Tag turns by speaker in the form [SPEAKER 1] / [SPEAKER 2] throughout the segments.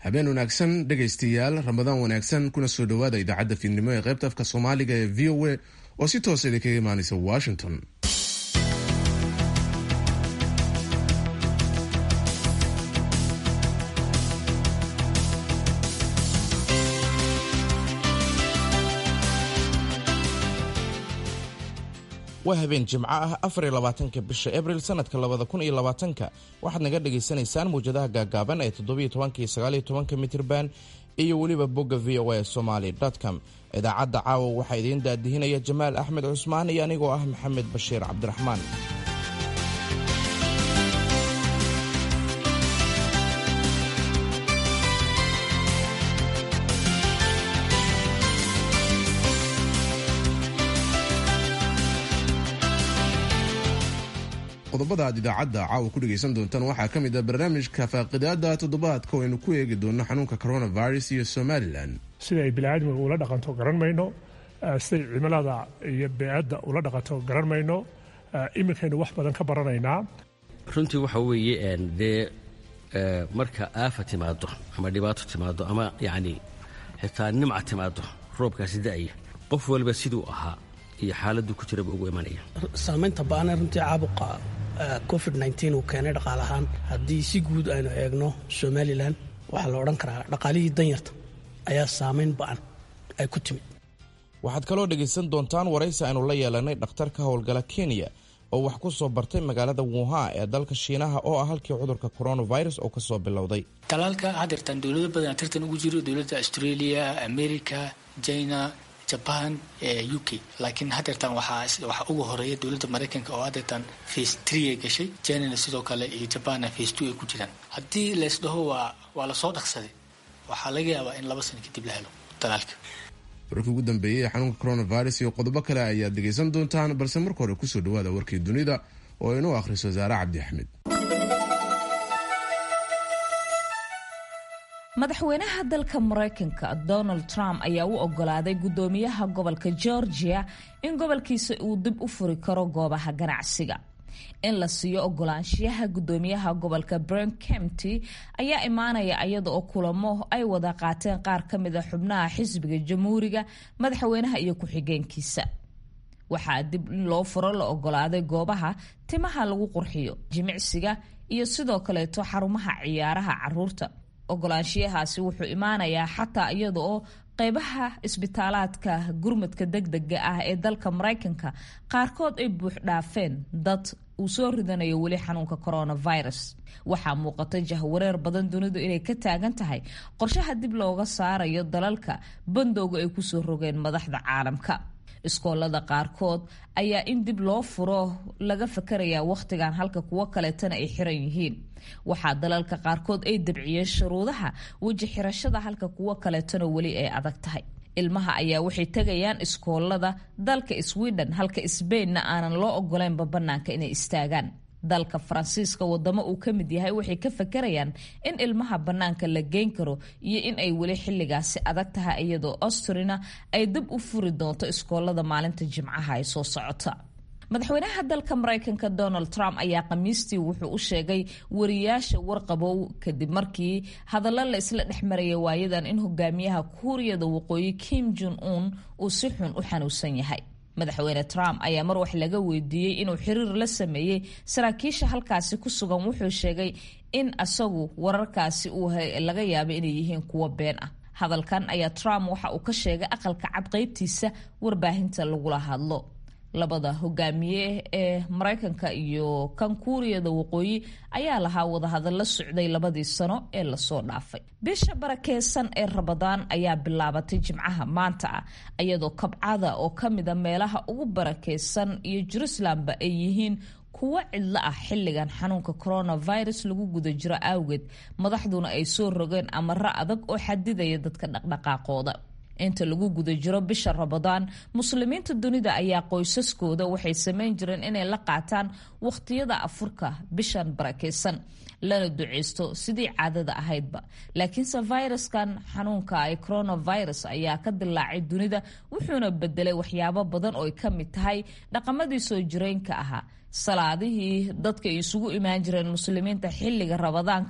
[SPEAKER 1] habeen wanaagsan dhegaystayaal ramadaan wanaagsan kuna soo dhowaada idaacadda fiidnimo ee qaybta afka soomaaliga ee v o a oo si toosa idinkaga imaanaysa washington
[SPEAKER 2] waa habeen jimco ah afar iyo labaatanka bisha abril sanadka labada kun iyo labaatanka waxaad naga dhagaysanaysaan mawjadaha gaagaaban ee toddobiyo tobanka iyo sagaaliyo tobanka mitirban iyo weliba bogga v o a somaly com idaacadda caawa waxaa idiin daadihinaya jamaal axmed cusmaan iyo anigoo ah maxamed bashiir cabdiraxmaan
[SPEAKER 1] qodobada aad idaacadda caawa ku dhegaysan doontaan waxaa ka mid ah barnaamijka faaqidaada toddobaadka oo aynu ku eegi doono xanuunka coronavirus iyo somalilan
[SPEAKER 3] sida ay biniaadmiga ula dhaqanto garan mayno siday cimilada iyo beecadda ula dhaqanto garan mayno iminkaynu wax badan ka baranaynaa
[SPEAKER 4] runtii waxa weeye dee marka aafa timaado ama dhibaato timaado ama yacni xitaa nimca timaado roobkaasi da'aya qof waliba siduu ahaa iyo xaaladdu ku jiraba ugu imanaya
[SPEAKER 5] saamaynta ba'ana runtii caabuqa covid nteen uu keenay dhaqaal ahaan haddii si guud aynu eegno somalilan waxaa la odhan karaa dhaqaalihii danyarta ayaa saamayn ba'an ay ku timid
[SPEAKER 2] waxaad kaloo dhegaysan doontaan waraysi aynu la yeelanay dhakhtar ka howlgala kenya oo wax ku soo bartay magaalada wuhan ee dalka shiinaha oo ah halkii cudurka coronavirus oo ka soo bilowday
[SPEAKER 6] talaalka hadeertaan dowlado badan tartan ugu jiro dowladda australia america china jaban u k laakiin hadeertaan waxaa ugu horeeya dowladda maraykanka oo hadeertaan face tree ay gashay chinana sidoo kale iyo jabanna face two ay ku jiraan haddii laysdhaho waa waa lasoo dhaqsaday waxaa laga yaabaa in laba sano kadib la helo talaalka
[SPEAKER 1] warkii ugu dambeeyey ee xanuunka coronavirus iyo qodobo kale ayaad dhegaysan doontaan balse marka hore kusoo dhawaada warkii dunida oo inuu akhriso wasaare cabdi axmed
[SPEAKER 7] madaxweynaha dalka maraykanka donald trump ayaa u ogolaaday guddoomiyaha gobolka georgia in gobolkiisa uu dib u furi karo goobaha ganacsiga in la siiyo ogolaanshiyaha guddoomiyaha gobolka bren kemty ayaa imaanaya iyada oo kulamo ay wada qaateen qaar ka mid a xubnaha xisbiga jamhuuriga madaxweynaha iyo ku-xigeenkiisa waxaa dib in loo furo la ogolaaday goobaha timaha lagu qurxiyo jimicsiga iyo sidoo kaleeto xarumaha ciyaaraha caruurta ogolaanshiyahaasi wuxuu imaanayaa xataa iyada oo qeybaha isbitaalaadka gurmadka degdega ah ee dalka maraykanka qaarkood ay buux dhaafeen dad uu soo ridanayo weli xanuunka coronavirus waxaa muuqata jahwareer badan dunidu inay ka taagan tahay qorshaha dib looga saarayo dalalka bandowga ay kusoo rogeen madaxda caalamka iskoolada qaarkood ayaa in dib loo furo laga fakarayaa wakhtigan halka kuwo kaleetana ay xiran yihiin waxaa dalalka qaarkood ay dabciyeen shuruudaha weji xirashada halka kuwo kaleetana weli ay adag tahay ilmaha ayaa waxay tegayaan iskoolada dalka sweden halka sbainna aanan loo ogoleynba bannaanka inay istaagaan dalka faransiiska wadamo uu ka mid yahay waxay ka fakarayaan in ilmaha bannaanka la geyn karo iyo in ay weli xilligaasi adag tahay iyadoo austrina ay dib u furi doonto iskoolada maalinta jimcaha ay soo socota madaxweynaha dalka maraykanka donald trump ayaa khamiistii wuxuu u sheegay wariyaasha warqabow kadib markii hadallo la isla dhex maraya waayadan in hogaamiyaha kuuriyada waqooyi kim jon un uu si xun u xanuunsan yahay madaxweyne trump ayaa mar wax laga weydiiyey inuu xiriir la sameeyey saraakiisha halkaasi ku sugan wuxuu sheegay in asagu wararkaasi uu laga yaabay inay yihiin kuwo been ah hadalkan ayaa trump waxa uu ka sheegay aqalka cad qaybtiisa warbaahinta lagula hadlo labada hogaamiye ee maraykanka iyo kan kuuriyada waqooyi ayaa lahaa wadahadallo socday labadii sano ee lasoo dhaafay bisha barakeysan ee rabadaan ayaa bilaabatay jimcaha maanta ah iyadoo kabcada oo ka mida meelaha ugu barakeysan iyo jerusalemba ay yihiin kuwo cidlo ah xilligan xanuunka coronavirus lagu guda jiro awgeed madaxduna ay soo rogeen amaro adag oo xadidaya dadka dhaqdhaqaaqooda inta lagu guda jiro bisha rabadaan muslimiinta dunida ayaa qoysaskooda waxay samayn jireen inay la qaataan wakhtiyada afurka bishan barakeysan lana duceysto sidii caadada ahaydba laakiinse viruskan xanuunka ee coronavirus ayaa ka dilaacay dunida wuxuuna bedelay waxyaabo badan oo ay ka mid tahay dhaqamadii soo jireynka ahaa salaadihii dadka ay isugu imaan jireen muslimiinta xilliga rabadaanka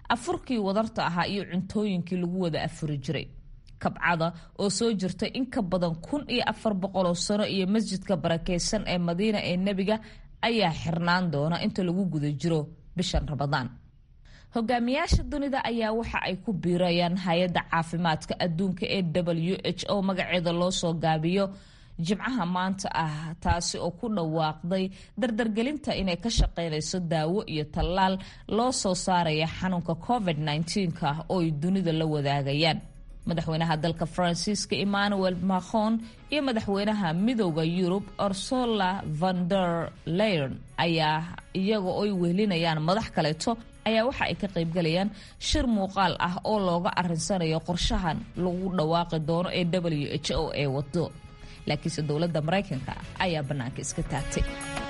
[SPEAKER 7] afurkii wadarta ahaa iyo cuntooyinkii lagu wada afuri jiray kabcada oo soo jirtay in ka badan kun iyo afar boqoloo sano iyo masjidka barakeysan ee madiina ee nebiga ayaa xirnaan doona inta lagu guda jiro bishan ramadaan hogaamiyaasha dunida ayaa waxa ay ku biirayaan hay-adda caafimaadka adduunka ee w h o magaceeda loo soo gaabiyo jimcaha maanta ah taasi oo ku dhawaaqday dardargelinta inay ka shaqeynayso daawo iyo tallaal loo soo saaraya xanuunka covid -19ka oo ay dunida la wadaagayaan madaxweynaha dalka faransiiska emmanuel macron iyo madaxweynaha midooda yurub ursula van der leyen ayaa iyaga oy wehelinayaan madax kaleeto ayaa waxa ay ka qaybgalayaan shir muuqaal ah oo looga arinsanayo qorshahan lagu dhawaaqi doono ee w h o ee wado laakiinse dowladda maraykanka ayaa bannaanka iska taagtay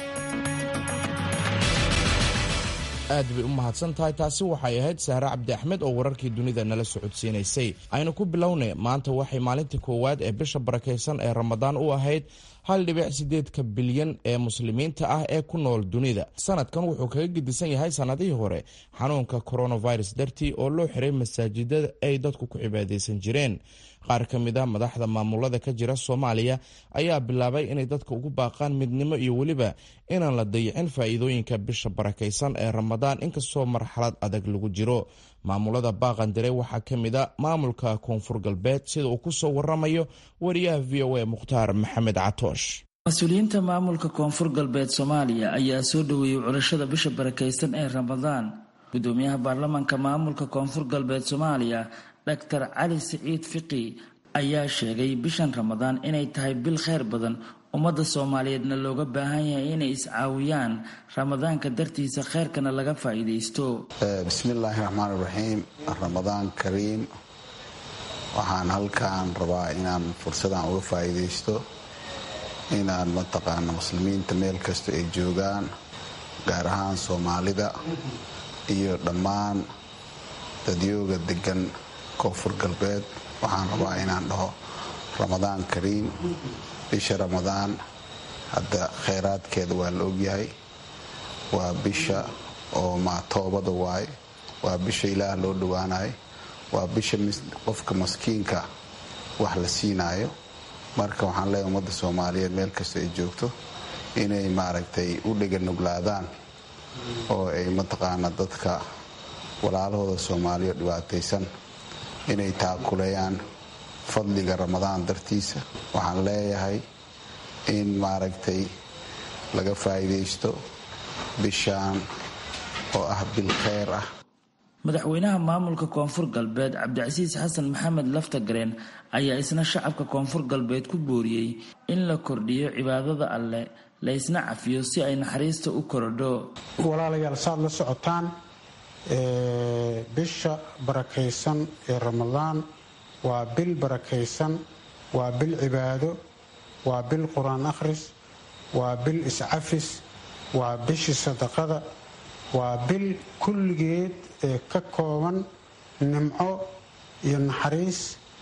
[SPEAKER 2] aad bay u mahadsan tahay taasi waxay ahayd sahre cabdi axmed oo wararkii dunida nala socodsiinaysay aynu ku bilownay maanta waxay maalintii koowaad ee bisha barakaysan ee ramadaan u ahayd hal dhibic sideedka bilyan ee muslimiinta ah ee ku nool dunida sanadkan wuxuu kaga gedisan yahay sannadihii hore xanuunka coronavirus dartii oo loo xiray masaajidada ay dadku ku cibaadaysan jireen qaar ka mid a madaxda maamulada ka jira soomaaliya ayaa bilaabay inay dadka ugu baaqaan midnimo iyo weliba inaan la dayicin faa'iidooyinka bisha barakaysan ee ramadaan inkastoo marxalad adag lagu jiro maamulada baaqandire waxaa ka mid a maamulka koonfur galbeed sida uu kusoo waramayo wariyaha v o a mukhtaar maxamed catoosh
[SPEAKER 8] mas-uuliyiinta maamulka koonfur galbeed soomaaliya ayaa soo dhoweeyey curashada bisha barakaysan ee ramadaan gudoomiyaha baarlamaanka maamulka koonfur galbeed soomaaliya doctor cali siciid fiqi ayaa sheegay bishan ramadaan inay tahay bil kheyr badan ummadda soomaaliyeedna looga baahan yahay inay iscaawiyaan ramadaanka dartiisa kheyrkana laga faa'iidaysto
[SPEAKER 9] bismillaahi raxmaan iraxiim ramadaan kariim waxaan halkaan rabaa inaan fursadan uga faa'iidaysto inaan mataqaana muslimiinta meel kasta ay joogaan gaar ahaan soomaalida iyo dhammaan dadyooga degan koonfur galbeed waxaan rabaa inaan dhaho ramadaan kariim bisha ramadaan hadda kheyraadkeeda waa la ogyahay waa bisha oo ma toobada waaye waa bisha ilaah loo dhowaanayo waa bisha qofka maskiinka wax la siinaayo marka waxaan leeyahay ummadda soomaaliyeed meel kasta ay joogto inay maaragtay u dheganuglaadaan oo ay mataqaana dadka walaalahooda soomaaliya dhibaataysan inay taakuleeyaan fadliga ramadaan dartiisa waxaan leeyahay in maaragtay laga faa'iidaysto bishaan oo ah bil kheyr ah
[SPEAKER 8] madaxweynaha maamulka koonfur galbeed cabdicasiis xasan maxamed laftagareen ayaa isna shacabka koonfur galbeed ku booriyey in la kordhiyo cibaadada alleh laysna cafiyo si ay naxariista u korodho
[SPEAKER 10] walaalayaal saad la socotaan bisha barakaysan ee ramadaan waa bil barakaysan waa bil cibaado waa bil qur-aan akhris waa bil iscafis waa bishii sadaqada waa bil kulligeed ee ka kooban nimco iyo naxariis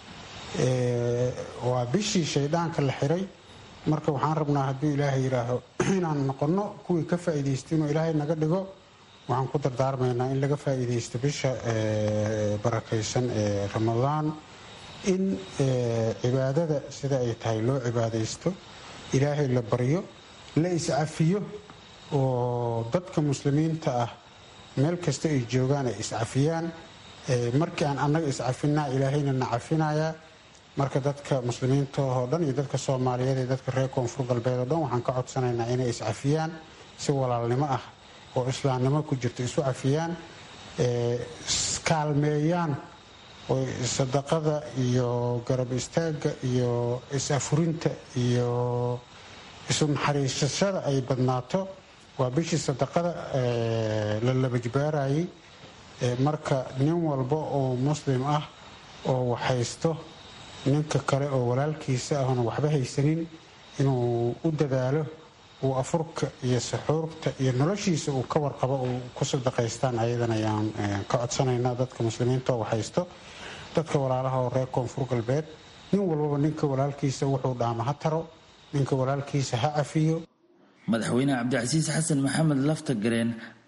[SPEAKER 10] waa bishii shayddaanka la xiray marka waxaan rabnaa hadduu ilaahay yidhaaho inaan noqonno kuwii ka faa'iidaysta inuu ilaahay naga dhigo waxaan ku dardaarmaynaa in laga faa'iidaysto bisha barakaysan ee ramadaan in cibaadada sida ay tahay loo cibaadaysto ilaahay la baryo la iscafiyo oo dadka muslimiinta ah meel kasta ay joogaan ay iscafiyaan markii aan annaga iscafinaa ilaahayna na cafinayaa marka dadka muslimiinta oo dhan iyo dadka soomaaliyeed iyo dadka reer koonfur galbeed oo dhan waxaan ka codsanaynaa inay iscafiyaan si walaalnimo ah oo islaamnimo ku jirto isu cafiyaan kaalmeeyaan oo sadaqada iyo garab istaagga iyo is-afurinta iyo isu naxariisashada ay badnaato waa bishii sadaqada la labajbaarayay marka nin walba oo muslim ah oo waxhaysto ninka kale oo walaalkiisa ahna waxba haysanin inuu u dadaalo uu afurka iyo saxuurta iyo noloshiisa uu ka warqabo uu ku sadaqaystaan ayadan ayaan ka codsanaynaa dadka muslimiinta oo waxhaysto dadka walaalaha oo reer koonfur galbeed nin walbaba ninka walaalkiisa wuxuu dhaama ha taro ninka walaalkiisa ha cafiyo
[SPEAKER 8] madaxweyne cabdicasiis xasan maxamed laftagareen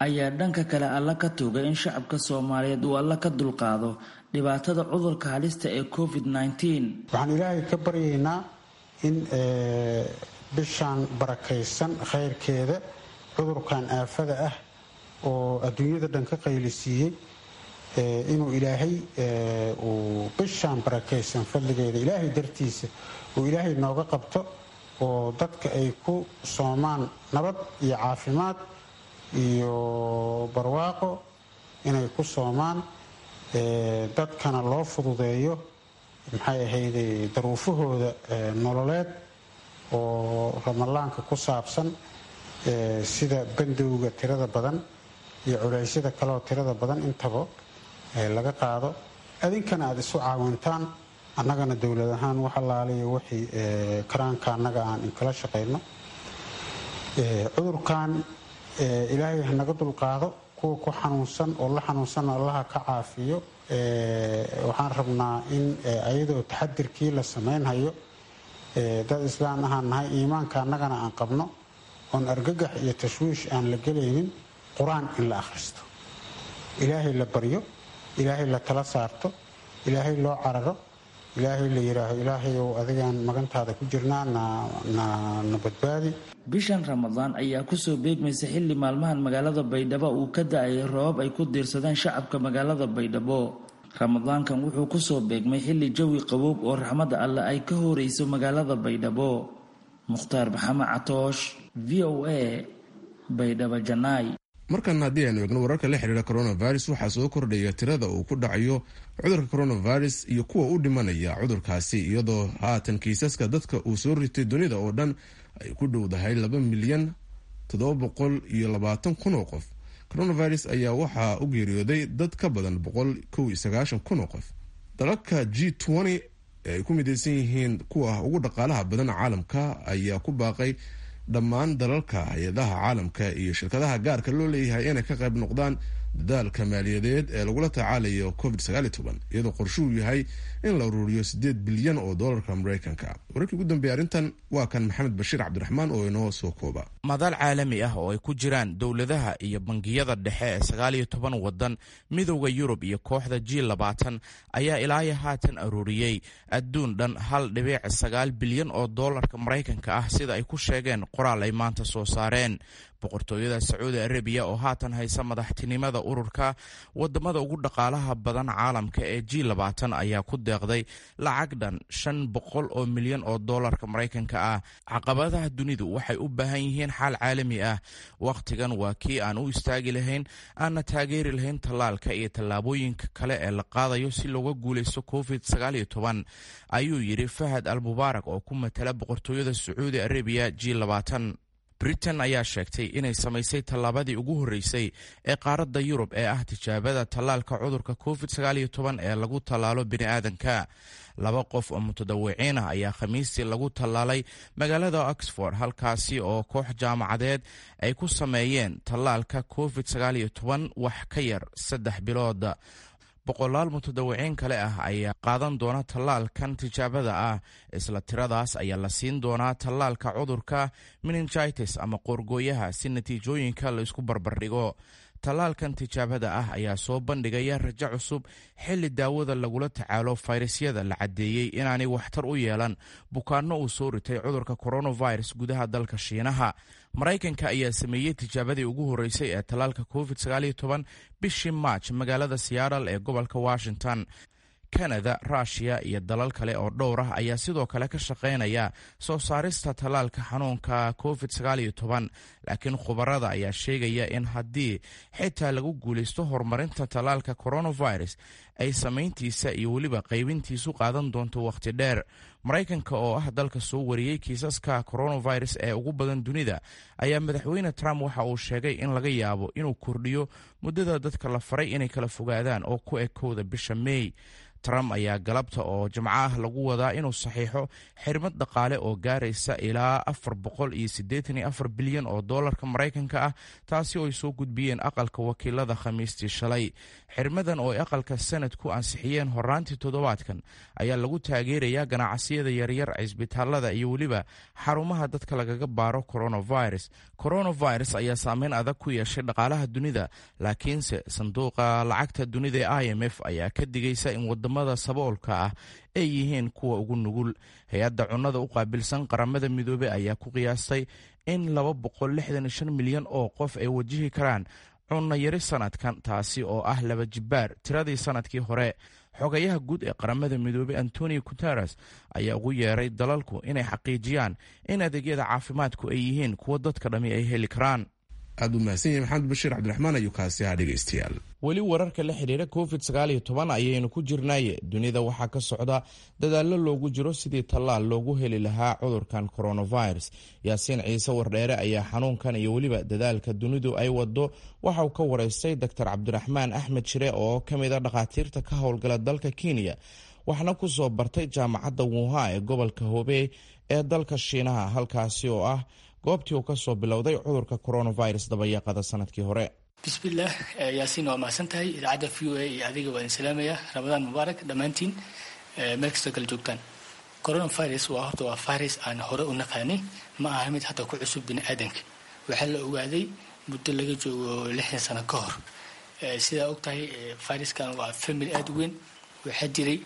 [SPEAKER 8] ayaa dhanka kale alla ka tuugay in shacabka soomaaliyeed uu alla ka dulqaado dhibaatada cudurka halista ee covid
[SPEAKER 10] waxaan ilaahay ka baryaynaa in bishaan barakaysan khayrkeeda cudurkan aafada ah oo adduunyada dhan ka qaylisiiyey inuu ilaahay uu bishaan barakaysan fadligeeda ilaahay dartiisa uu ilaahay nooga qabto oo dadka ay ku soomaan nabad iyo caafimaad iyo barwaaqo inay ku soomaan dadkana loo fududeeyo maxay ahayde daruufahooda nololeed oo ramadaanka ku saabsan sida bandowga tirada badan iyo culeysyada kaleoo tirada badan intaba laga qaado adinkana aada isu caawintaan annagana dowlad ahaan wax allaaliya wixii karaanka annaga aan inkala shaqayno cudurkan ilaahay hanaga dulqaado kuwa ku xanuunsan oo la xanuunsanna allaha ka caafiyo waxaan rabnaa in ayadoo taxadirkii la samaynhayo dad islaan ahaan nahay iimaanka annagana aan qabno oon argagax iyo tashwiish aan la gelaynin qur-aan in la akhristo ilaahay la baryo ilaahay la tala saarto ilaahay loo cararo ilaahay la yidhaaho ilaahay ou adigaan magantaada ku jirnaa na badbaadi
[SPEAKER 8] bishan ramadaan ayaa kusoo beegmaysa xilli maalmahan magaalada baydhabo uu ka da-ayay roobab ay ku diirsadeen shacabka magaalada baydhabo ramadaankan wuxuu kusoo beegmay xilli jawi qaboob oo raxmadda alle ay ka horeyso magaalada baydhabo mukhtaar maxamed catoosh v o a baydhabo janaay
[SPEAKER 1] markan haddii aynu eegno wararka la xiriira coronavirus waxaa soo kordhaya tirada uu ku dhacayo cudurka coronavirus iyo kuwa u dhimanaya cudurkaasi iyadoo haatan kiisaska dadka uu soo ritay dunida oo dhan ay ku dhowdahay laba milyan toddoba boqol iyo labaatan kun oo qof coronavirus ayaa waxaa u geeriyooday dad ka badan boqol kow iyo sagaashan kun oo qof dalalka g twenty ee ay ku midaysan yihiin kuwa ugu dhaqaalaha badan caalamka ayaa ku baaqay dhammaan dalalka hay-adaha caalamka iyo shirkadaha gaarka loo leeyahay inay ka qayb noqdaan dadaalka maaliyadeed ee lagula tacaalayo covid iyadoo qorshuhu yahay in la uruuriyo sideed bilyan oo dolarka mareykanka wararkii ugu dambeeyay arrintan waa kan maxamed bashiir cabdiraxmaan oo inoo soo kooba
[SPEAKER 2] madaal caalami ah oo ay ku jiraan dowladaha iyo bangiyada dhexe ee sagaal iyo toban wadan midowda yurub iyo kooxda g labaatan ayaa ilaayo haatan aruuriyey adduun dhan hal dhibiic sagaal bilyan oo doolarka maraykanka ah sida ay ku sheegeen qoraal ay maanta soo saareen boqortooyada sacuudi arabiya oo haatan haysa madaxtinimada ururka wadamada ugu dhaqaalaha badan caalamka ee g labaatan ayaa ku deeqday lacag dhan shan boqol oo milyan oo doolarka maraykanka ah caqabadaha dunidu waxay u baahan yihiin xaal caalami ah wakhtigan waa kii aan u istaagi lahayn aanna taageeri lahayn tallaalka iyo tallaabooyinka kale ee la qaadayo si looga guulaysto covid ayuu yidhi fahad al mubaarak oo ku matala boqortooyada sacuudi arabiya g labaatan britain ayaa sheegtay inay samaysay tallaabadii ugu horreysay ee qaaradda yurub ee ah tijaabada tallaalka cudurka covid ee lagu tallaalo bini'aadanka laba qof oo mutadawiciin ah ayaa khamiistii lagu tallaalay magaalada oxford halkaasi oo koox jaamacadeed ay ku sameeyeen tallaalka covid wax ka yar saddex bilood boqolaal mutadawiciin kale ah ayaa qaadan doona tallaalkan tijaabada ah isla tiradaas ayaa la siin doonaa tallaalka cudurka meningitis ama qoorgooyaha si natiijooyinka la isku barbardhigo tallaalkan tijaabada ah ayaa soo bandhigaya rajo cusub xilli daawada lagula tacaalo fayrasyada la caddeeyey inaanay waxtar u yeelan bukaanno uu soo ritay cudurka coronavirus gudaha dalka shiinaha maraykanka ayaa sameeyey tijaabadii ugu horreysay ee tallaalka covid bishii maaj magaalada seattle ee gobolka washington kanada ruushiya iyo dalal kale oo dhowr ah ayaa sidoo kale ka shaqaynaya soo saarista tallaalka xanuunka covid laakiin khubarada ayaa sheegaya in haddii xitaa lagu guulaysto horumarinta tallaalka coronavirus ay samayntiisa iyo weliba qaybintiisu qaadan doonto wakhti dheer maraykanka oo ah dalka soo wariyey kiisaska coronavirus ee ugu badan dunida ayaa madaxweyne trump waxa uu sheegay in laga yaabo inuu kordhiyo muddada dadka la faray inay kala fogaadaan oo ku ekowda bisha meey trump ayaa galabta oo jimco ah lagu wadaa inuu saxiixo xirmad dhaqaale oo gaaraysa ilaa afar boqol iyo siddeetan iyo afar bilyan oo doolarka maraykanka ah taasi oo ay soo gudbiyeen aqalka wakiilada khamiistii shalay xirmadan oo ay aqalka sanadku ansixiyeen horaantii toddobaadkan ayaa lagu taageerayaa ganacsiyada yaryar cisbitaalada iyo weliba xarumaha dadka lagaga baaro coronavirus coronavirus ayaa saameyn adag ku yeeshay dhaqaalaha dunida laakiinse sanduuqa lacagta dunida ee i m f ayaa ka digaysa in wadamada saboolka ah ay yihiin kuwa ugu nugul hay-adda cunnada u qaabilsan qaramada midoobey ayaa ku qiyaastay in laba boqol lixdan iyo shan milyan oo qof ay wajihi karaan cunno yari sanadkan taasi oo ah laba jibbaar tiradii sanadkii hore xogayaha guud ee qaramada midoobey antonio guteres ayaa ugu yeeray dalalku inay xaqiijiyaan in adeegyada caafimaadku ay yihiin kuwo dadka dhammi ay heli karaan
[SPEAKER 1] aad u mahadsan yahay maxamed bashiir cabdiraxmaan ayuu kaasi ahaa dhegeystayaal
[SPEAKER 2] weli wararka la xidhiira covid sagaaliyo toban ayaynu ku jirnaaye dunida waxaa ka socda dadaallo loogu jiro sidii tallaal loogu heli lahaa cudurkan coronavirus yaasiin ciise wardheere ayaa xanuunkan iyo weliba dadaalka dunidu ay wado waxa uu ka waraystay doctor cabdiraxmaan axmed shire oo ka mid a dhakhaatiirta ka howlgala dalka kenya waxna ku soo bartay jaamacadda wuha ee gobolka hobey ee dalka shiinaha halkaasi oo ah goobtii uu ka soo bilowday cudurka coronavirus dabayaaqada sanadkii hore
[SPEAKER 6] bismillaah yaasiin waa mahadsan tahay idaacadda v o a iyo adiga waa idin salaamaya ramadaan mubaarak dhammaantiin meel kastoo kala joogtaan coronavirus waa horta waa virus aan hore u naqaanay ma aha mid hadda ku cusub bini aadanka waxaa la ogaaday muddo laga joogo lixdan sano ka hor sidaa og tahay viruskan waa family aada u weyn waxaa jiray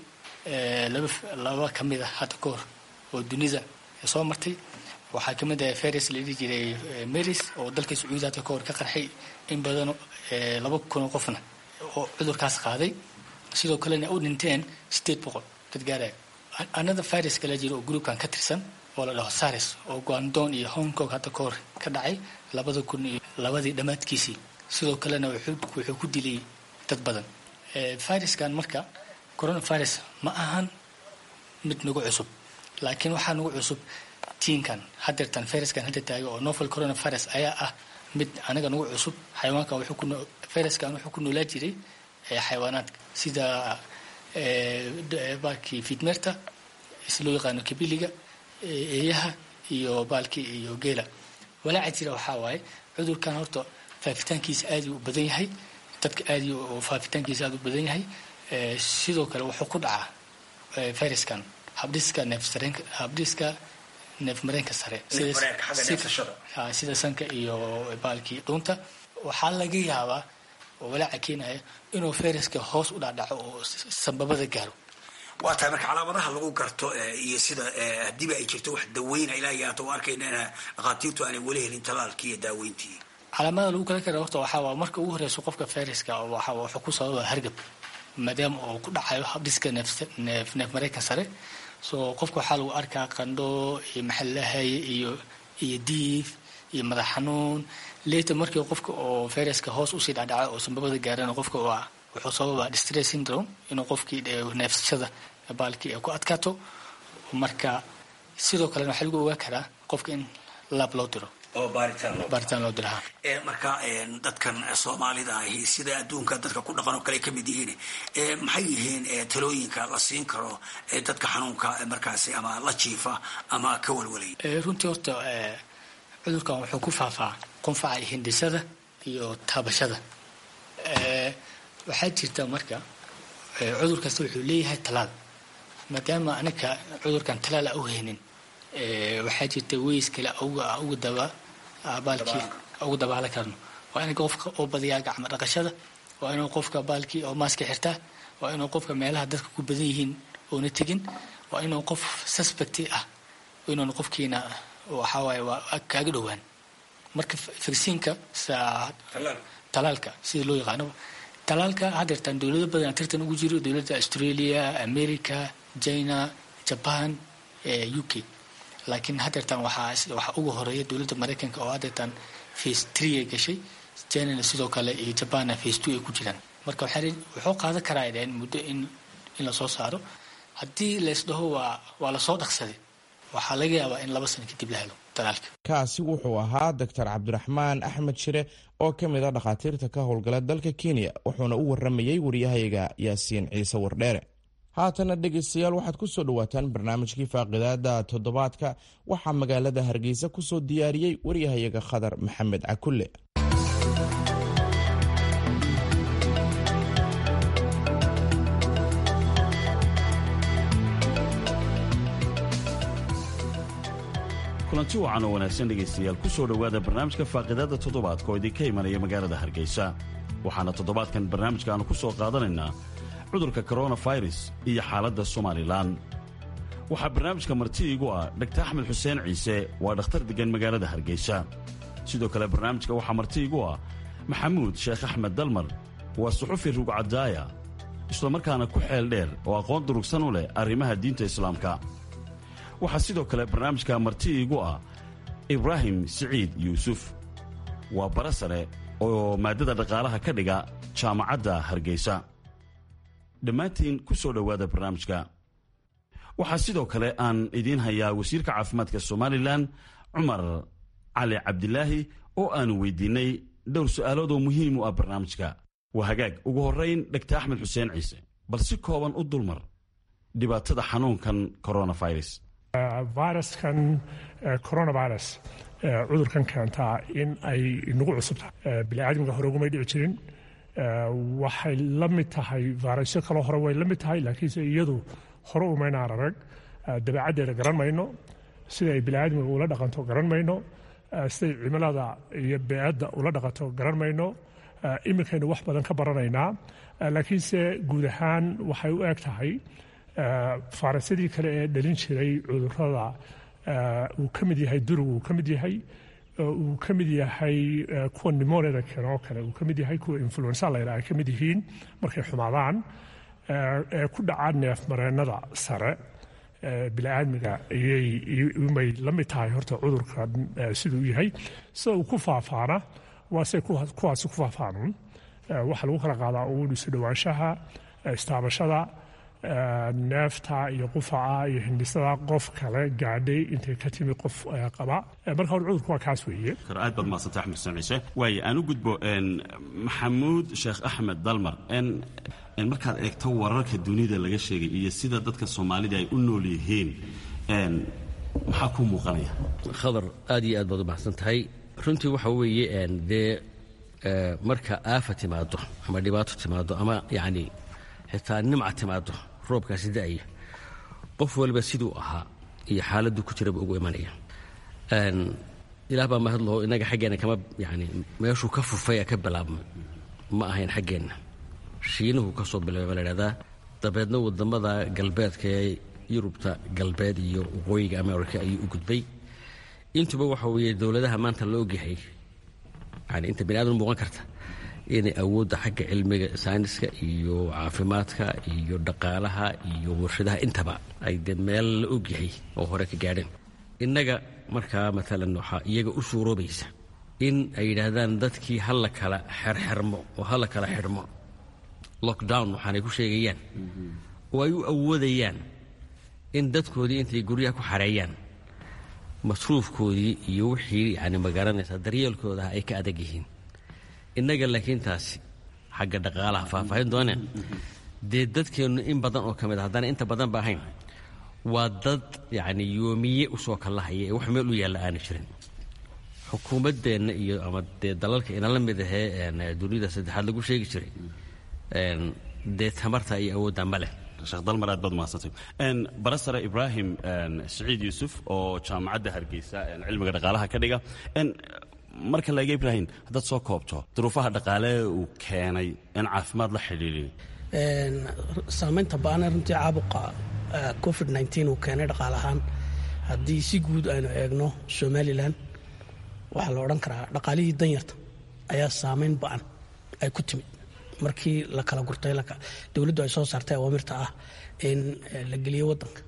[SPEAKER 6] laba laba ka mid a hadda ka hor oo dunida soo martay waxaa ka mid ah faris la dhihi jiray maris oo dalka sacuudi hadda ka hor ka qarxay in badan laba kunoo qofna oo cudurkaas qaaday sidoo kalena u dhinteen sideed boqol dad gaaraya another virus kala jira oo groupkan ka tirsan oo la dhaho saris oo guandon iyo hong kong hadda ka hor ka dhacay labada kun iyo labadii dhammaadkiisii sidoo kalena wuxuu ku dilay dad badan viruskan marka coronavirus ma ahan mid nagu cusub laakiin waxaa nagu cusub tiinkan hadeertan viruskan hadda taaga oo novel coronavirus ayaa ah mid anaga nagu cusub xayawaankan viruskan wuxuu ku noolaa jiray xayawaanaadka sida baalkii fidmeerta si loo yaqaano kabiliga eeyaha iyo baalkii iyo geela walaaca jira waxaa waaye cudurkan horta faafitaankiisa aadii u badan yahay dadka aadii faafitaankiisa aad u badan yahay sidoo kale wuxuu ku dhacaa viruskan habdhiska neefsareenka habdhiska neef mareenka sare sida sanka iyo baalkii dhuunta waxaa laga yaabaa oo walaaca keenaya inuu fayraska hoos u dhacdhaco oo sambabada gaaro
[SPEAKER 11] waa tahay marka calaamadaha lagu garto iyo sida haddiiba ay jirto wax daweyna ilaa iyo hata u arkayna in dhakhaatiirtu aanay weli helin talaalkii iyo daaweyntii
[SPEAKER 6] calaamada lagu kala kara horta waxaa waa marka ugu horeyso qofka fayraska waxa wuxuu ku sababa hargab maadaama uu ku dhacayo habdhiska neef neef mareenka sare so qofka waxaa lagu arkaa qandho iyo maxallahaye iyo iyo diif iyo madax xanuun leta markii qofka oo fayraska hoos usii dhacdhaco oo sambabada gaarana qofka waa wuxuu sababa distress syndrome inuu qofkii neefsashada baalkii ay ku adkaato marka sidoo kalena waxaa lagu ogaa karaa qofka in laab loo diro
[SPEAKER 11] oo
[SPEAKER 6] baaritaan loo diraha
[SPEAKER 11] marka dadkan soomaalida ahi sida adduunka dadka ku dhaqan oo kale ka mid yihiin maxay yihiin talooyinka la siin karo dadka xanuunka markaasi ama la jiifa ama ka walwalay
[SPEAKER 6] runtii horta cudurkan wuxuu ku faafaa qunfaca hindisada iyo taabashada waxaa jirta marka cudur kasta wuxuu leeyahay talaal maadaama anaga cudurkan talaal a u haynin waxaa jirta weys kale uga daba baalkii ugu dabaala karno waa in qofka oo badiyaa gacmo dhaqashada waa inuu qofka baalkii oo maaska xirtaa waa inuu qofka meelaha dadka ku badan yihiin oona tegin waa inuu qof suspecti ah inuun qofkiina waxawaaye waa kaaga dhowaan marka vaksiinka talaalka sida loo yaqaano talaalka hadeertaan dowlado badan tartan ugu jiro dowladda australia america china jaban u k laakiin hadeertaan waxaa ugu horeeya dowladda maraykanka oo hadeertaan face tree ay gashay chinana sidoo kale iyo jabanna face two ay ku jiraan marka wuxuu qaadan karaa dheen muddo in in lasoo saaro haddii laysdhaho waa waa lasoo dhaqsaday waxaa laga yaabaa in laba sano kadib la helo talaalka
[SPEAKER 2] kaasi wuxuu ahaa doctor cabdiraxmaan axmed shire oo ka mid a dhakhaatiirta ka howlgala dalka kenya wuxuuna u waramayey waryahayaga yaasiin ciise wardheere haatana dhegaystayaal waxaad ku soo dhowaataan barnaamijkii faaqidaada toddobaadka waxaa magaalada hargeysa ku soo diyaariyey waryahayaga khadar maxamed cakulle
[SPEAKER 12] kulanti wacan oo wanaagsan dhegaystayaal ku soo dhowaada barnaamijka faaqidaadda toddobaadka oo idinka imanaya magaalada hargeysa waxaana toddobaadkan barnaamijka aanu ku soo qaadanaynaa cudurka koronafirus iyo xaaladda somalilan waxaa barnaamijka marti iigu ah dhaktar axmed xuseen ciise waa dhakhtar deggan magaalada hargeysa sidoo kale barnaamijka waxaa marti iigu ah maxamuud sheekh axmed dalmar waa suxufi rugcadaaya islamarkaana ku xeel dheer oo aqoon durugsan u leh arrimaha diinta islaamka waxaa sidoo kale barnaamijka marti iigu ah ibraahim siciid yuusuf waa bara sare oo maaddada dhaqaalaha ka dhiga jaamacadda hargeysa dhammaantiin ku soo dhowaada barnaamijka waxaa sidoo kale aan idiin hayaa wasiirka caafimaadka somalilan cumar cali cabdilaahi oo aanu weydiinnay dhowr su'aalood oo muhiim u ah barnaamijka waa hagaag ugu horrayn dhegta axmed xuseen ciise bal si kooban u dulmar dhibaatada xanuunkan koronafirus
[SPEAKER 3] viruskan coronavirus cudurkan keentaa in ay nagu cusub tahay biniaadamka hore ugumay dhici jirin waxay la mid tahay vayrasyo kaloo hore way la mid tahay laakiinse iyadu hore umaynaan arag dabeecaddeeda garan mayno sida ay biniaadamka ula dhaqanto garan mayno siday cimilada iyo beecadda ula dhaqanto garan mayno iminkaynu wax badan ka baranaynaa laakiinse guud ahaan waxay u eg tahay faarasyadii kale ee dhalin jiray cudurada uu ka mid yahay durugu uu ka mid yahay uu ka mid yahay kuwa nimoniada keeno oo kale uu ka mid yahay kuwa influensa layidhaha ay ka mid yihiin markay xumaadaan ee ku dhacaa neefmareennada sare bini'aadmiga ayay la mid tahay horta cudurkan siduu yahay sida uu ku faafaana waa say kuwaasi ku faafaanuun waxaa lagu kala qaadaa uun isu dhowaanshaha istaabashada neefta iyo qufaca iyo hindhisada qof kale gaadhay intay ka timi qof qaba marka hore cudurku waa kaas weeye
[SPEAKER 12] aad baad mahadsantay axmed xuseen ciise waaye aan u gudbo maxamuud sheekh axmed dalmar markaad eegto wararka dunida laga sheegay iyo sida dadka soomaalida ay u nool yihiin maxaa kuu muuqanaya
[SPEAKER 4] khadar aad iyo aad baad u mahadsan tahay runtii waxa weeye dee marka aafa timaado ama dhibaato timaado ama yacni xitaa nimca timaado roobkaasi da'aya qof waliba siduu ahaa iyo xaaladdu ku jiraba ugu imanaya ilaah baa mahad laho innaga xaggeenna kama yani meeshuu ka fufaya ka bilaabma ma ahayn xaggeenna shiinuhu ka soo bilaabay baa la idhahdaa dabeedna waddamada galbeedka ee yurubta galbeed iyo waqooyiga america ayuu u gudbay intuba waxa weeye dowladaha maanta la ogyahay yani inta bini aadam muuqan karta inay awoodda xagga cilmiga sayniska iyo caafimaadka iyo dhaqaalaha iyo warshadaha intaba ay de meel la ogyahay oo hore ka gaadheen innaga markaa maalan waxaa iyaga u suuroobaysa in ay yidhaahdaan dadkii ha la kala xerxermo oo ha la kala xidhmo lockdown waxaanay ku sheegayaan oo ay u awoodayaan in dadkoodii intay guryaha ku xareeyaan masruufkoodii iyo wixii yani magaranaysaa daryeelkoodaha ay ka adag yihiin innaga laakiin taasi xagga dhaqaalaha faahfaahin dooneen dee dadkeennu in badan oo ka mid a haddana inta badan ba ahayn waa dad yacni yoomiye usoo kallahaya ee wax meel u yaalla aana jirin xukuumaddeenna iyo ama dee dalalka inala mid ahee dunida saddexaad lagu sheegi jiray dee tamarta iyo awoodda ma leh
[SPEAKER 12] sheekh dalmar aad baad umahadsantay barasare ibraahim siciid yuusuf oo jaamacadda hargeysa cilmiga dhaqaalaha ka dhiga marka laga ibraahim haddaad soo koobto duruufaha dhaqaale uu keenay in caafimaad la xidhiidhin
[SPEAKER 5] saamaynta ba-ana runtii caabuqa covid uu keenay dhaqaal ahaan haddii si guud aynu eegno somalilan waxaa la odhan karaa dhaqaalihii danyarta ayaa saamayn ba-an ay ku timid markii la kala gurtay dowladdu ay soo saartay awaamirta ah in la geliyo wadanka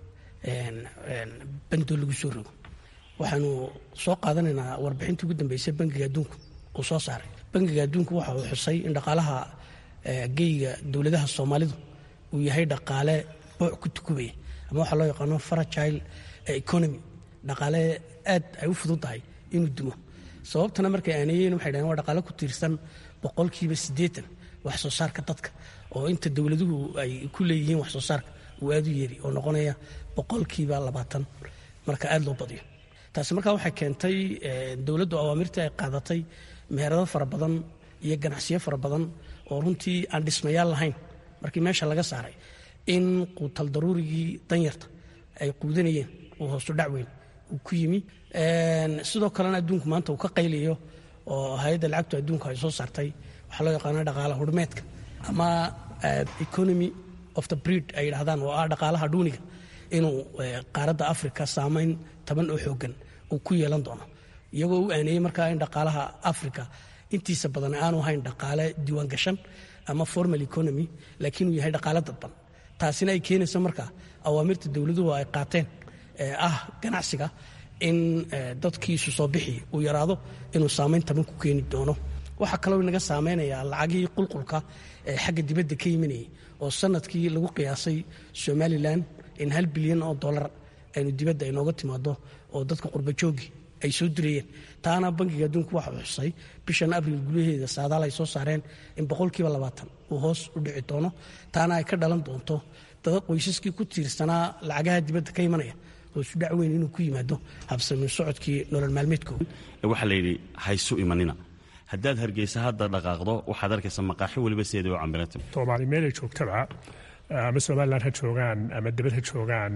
[SPEAKER 5] bandoo lagu soo rogo waxaanu soo qaadanaynaa warbixintii ugu dambeysay bangiga adduunku uu soo saaray bangiga adduunku waxa uu xusay in dhaqaalaha geyga dowladaha soomaalidu uu yahay dhaqaale booc ku tukubaya ama waxaa loo yaqaano fragile economy dhaqaale aad ay u fudud tahay inuu dumo sababtana markay aaneeyeen waxay dhaheen waa dhaqaale ku tiirsan boqolkiiba siddeetan wax soo saarka dadka oo inta dowladuhu ay ku leeyihiin wax soo saarka uu aad u yeri oo noqonaya boqolkiiba labaatan marka aad loo badiyo taasi markaa waxay keentay dowladdu awaamirtii ay qaadatay meherado fara badan iyo ganacsiyo fara badan oo runtii aan dhismayaal lahayn markii meesha laga saaray in quutal daruurigii danyarta ay quudanayeen uu hoosu dhac weyn uu ku yimi sidoo kalena adduunku maanta uu ka qayliyo oo hay-adda lacagtu adduunku ay soo saartay waxaa loo yaqaana dhaqaala hurmeedka ama economy of the breed ay yidhahdaan oo ah dhaqaalaha dhuuniga inuu qaaradda africa saamayn taban oo xoogan uu ku yeelan doono iyagoo u aaneeyey markaa in dhaqaalaha africa intiisa badan aanu hayn dhaqaale diiwaangashan ama formal economy laakiin uu yahay dhaqaale dadban taasina ay keenayso markaa awaamirta dowladuhu ay qaateen ee ah ganacsiga in dadkiisu soo bixi uu yaraado inuu saamayn taban ku keeni doono waxaa kaloo inaga saameynayaa lacagihii qulqulka ee xagga dibadda ka yiminayay oo sanadkii lagu qiyaasay somalilan in hal bilyan oo dolar aynu dibadda inooga timaado oo dadka qurbajoogi ay soo dirayeen taana bankiga adduunku waxa uu xusay bishan abriil gudaheeda saadaal ay soo saareen in boqolkiiba labaatan uu hoos u dhici doono taana ay ka dhalan doonto dada qoysaskii ku tiirsanaa lacagaha dibadda ka imanaya hoosu dhac weyn inuu ku yimaado habsamin socodkii nolol maalmeedkooda
[SPEAKER 12] waxaa la yidhi haysu imanina haddaad hargeysa hadda dhaqaaqdo waxaad arkaysa maqaaxi weliba sideeda u cambiranta
[SPEAKER 3] soomaali meelay joogtaba ama somalilan ha joogaan ama dibad ha joogaan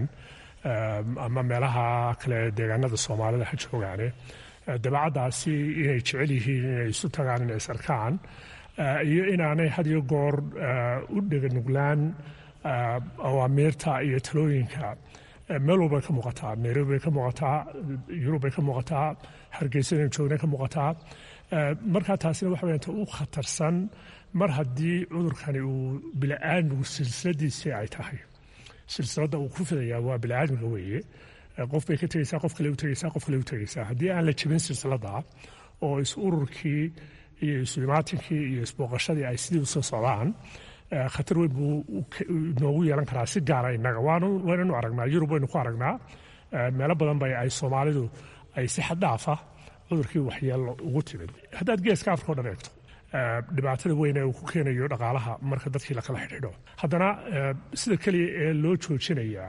[SPEAKER 3] ama meelaha kale deegaanada soomaalida ha joogaane dabeecaddaasi inay jecel yihiin inay isu tagaan inay is arkaan iyo inaanay had iyo goor u dheganuglaan awaamiirta iyo talooyinka meel walbay ka muuqataa nairobi bay ka muuqataa yurub bay ka muuqataa hargeysa inay joogna ka muuqataa markaa taasina waxa weyaan ta u khatarsan mar haddii cudurkani uu bili-aadmigu silsiladiisii ay tahay silsiladda uu ku fidayaa waa bili-aadmiga weeye qof bay ka tegeysaa qof kale u tegeysaa qof kale u tegeysaa haddii aan la jebin silsiladda oo is ururkii iyo isu-imaatinkii iyo isbooqashadii ay sidii usoo socdaan khatar weyn buu noogu yeelan karaa si gaara innaga waynanu aragnaa yurub waynu ku aragnaa meelo badan bay ay soomaalidu ay si xaddhaafa cudurkii waxyeello ugu timid haddaad geeska afrika o dhan eegto dhibaatada weyn ee uu ku keenayo dhaqaalaha marka dadkii lakala xidhiidho haddana sida keliya ee loo joojinayaa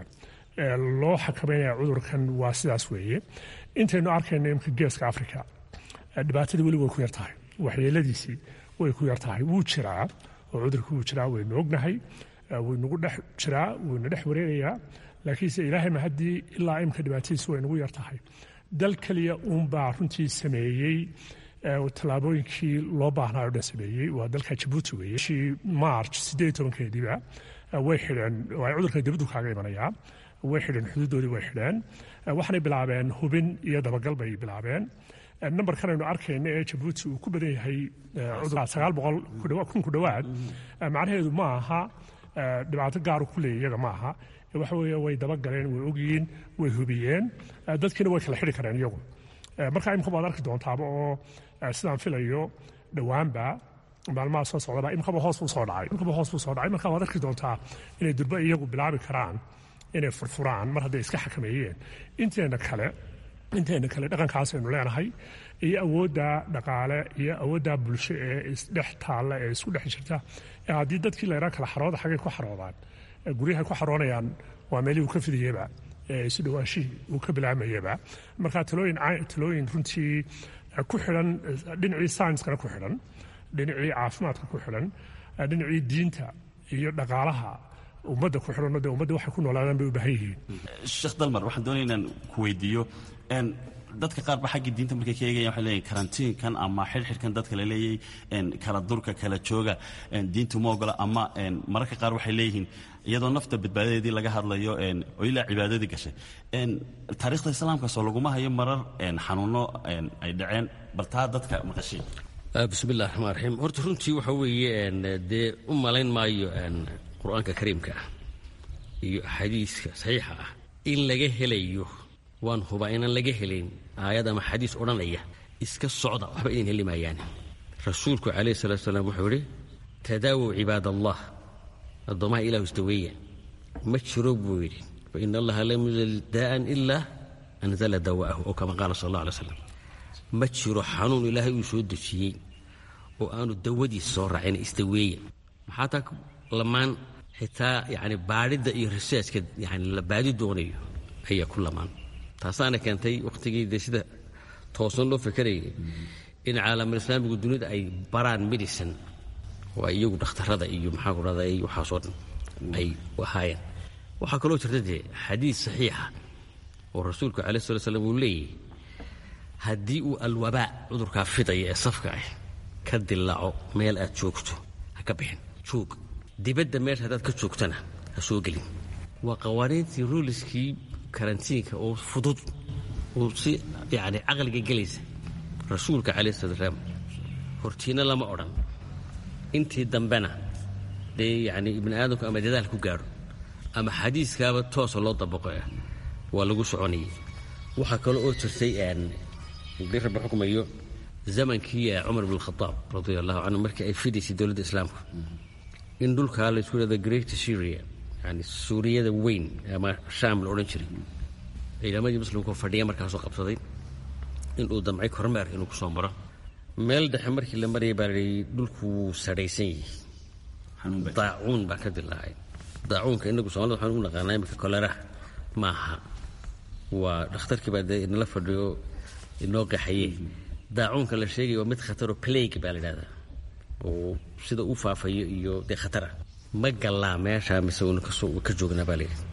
[SPEAKER 3] loo xakameynaya cudurkan waa sidaas weeye intaynu arkayno imka geeska afrika dhibaatadii weli way ku yar tahay waxyeeladiisii way ku yar tahay wuu jiraa oo cudurkii wuu jiraa waynu ognahay waynugu dhex jiraa waynu dhex wareegayaa laakiinse ilaahayma haddii ilaa imka dhibaatadiisi way nugu yar tahay dal keliya uunbaa runtii sameeyey tallaabooyinkii loo baahnaayo dhan sameeyey waa dalka jabuuti weeye bishii march siddeed iyo tobankeediiba way xidheen ay cudurkan dibaddu kaaga imanayaa way xidheen xuduudoodii way xidheen waxaanay bilaabeen hubin iyo dabagal bay bilaabeen nambarkan aynu arkayna ee jabuuti uu ku badan yahay sagaal boqol kun ku dhowaad macnaheedu ma aha dhibaato gaaru ku leeya iyaga ma aha waxa weeye way dabagaleen way ogyihiin way hubiyeen dadkiina way kala xidhi kareen iyagu marka imka baad arki doontaaba oo sidaan filayo dhowaanba maalmaha soo socdaba imkaba hoos buu soo dhacay imkaba hoos buu soo dhacay marka waad arki doontaa inay durba iyagu bilaabi karaan inay furfuraan mar hadday iska xakameeyeen inteena kale inteena kale dhaqankaas aynu leenahay iyo awoodda dhaqaale iyo awoodda bulsho ee isdhex taalla ee isku dhex jirta haddii dadkii la yidhaha kala xarooda xaggay ku xaroodaan guryahay ku xaroonayaan waa meelihii uu ka fidayeba isu dhawaashihii uu ka bilaamayaba marka talooyin talooyin runtii ku xidhan dhinacii saynskana ku xidhan dhinacii caafimaadka ku xidhan dhinacii diinta iyo dhaqaalaha ummadda ku xidhan de ummadda waxay ku noolaadaan bay u baahan yihiin
[SPEAKER 12] sheekh dalmar waxaan doonaya inaan ku weydiiyo dadka qaar ba xaggii diinta markay ka eegayan waxay leeyihin karantiinkan ama xidhxidhkan dadka la leeyay kala durka kala jooga diintu ma ogola ama mararka qaar waxay leeyihiin iyadoo nafta badbaadadeedii laga hadlayo oo ilaa cibaadadii gashay taariikhda islaamkaasoo laguma hayo marar xanuuno ay dhaceen bartaa dadka maqashay
[SPEAKER 4] bismillahi raxmaan raxiim horta runtii waxa weeye dee u malayn maayo qur-aanka kariimka ah iyo axaadiiska saxiixa ah in laga helayo waan hubaa inaan laga helayn aayad ama xadiis odhanaya iska socda waxba idin heli maayaan rasuulku calayhi salatu salaam wuxuu idhi tadaawow cibaad allah addoommaha ilahu isdaweeya ma jiro buu yidhi fa ina allaha lam yunzil daa'an ilaa anzala dawa'ahu oo kama qaala sal allah alay slam ma jiro xanuun ilaahay uu soo dejiyey oo aanu dawadiis soo raacin isdaweeya maxaa taa lamaan xitaa yani baadhidda iyo researchka yani la baadi doonayo ayaa ku lamaan taasaana keentay wakhtigii dee sida toosan loo fekerayay in caalamul islaamigu dunida ay baraan medicine oo ay iyagu dhakhtarada iyo maxaa ku dhahda ay waxaasoo dhan ay ahaayeen waxaa kaloo jirta dee xadiis saxiixa oo rasuulku calai sala slam uu leeyahy haddii uu alwabaa cudurkaa fidaya ee safka ah ka dilaaco meel aad joogto ha ka bixin joog dibadda meesha haddaad ka joogtana ha soo gelin waa qawaaniintii ruuliskii karantiinka oo fudud oo si yacni caqliga gelaysa rasuulka calayh salatu salaam hortiina lama odhan intii dambena dee yacni ibni aadamku ama dadaal ku gaadho ama xadiiskaaba toosa loo dabaqo ah waa lagu soconayay waxaa kale oo jirtay dii rabbi xukmayo zamankii cumar bn khadaab radia allahu canhu markii ay fidaysay dowladda islaamka in dhulkaa la isku dhahdo great syria yani suuriyada weyn ama shaam la odhan jiray ciidamadii muslimkoo fadhiya markaasoo qabsaday inuu damcay kormeer inuu ku soo maro meel dhexe markii la marayay baa layihi dhulku wuu sadhaysan yahay daacuun baa ka dilaacay daacuunka inagu soomaalida waxaan u naqaanaa imika koleraha maaha waa dhakhtarkii baa dee inala fadhiyo inoo qaxaye daacuunka la sheegaya waa mid khataroo plague baa la idhahdaa oo sida u faafayo iyo dee khatara ma gallaa meesha mise waynu kasoo ka joognaa baa layidhi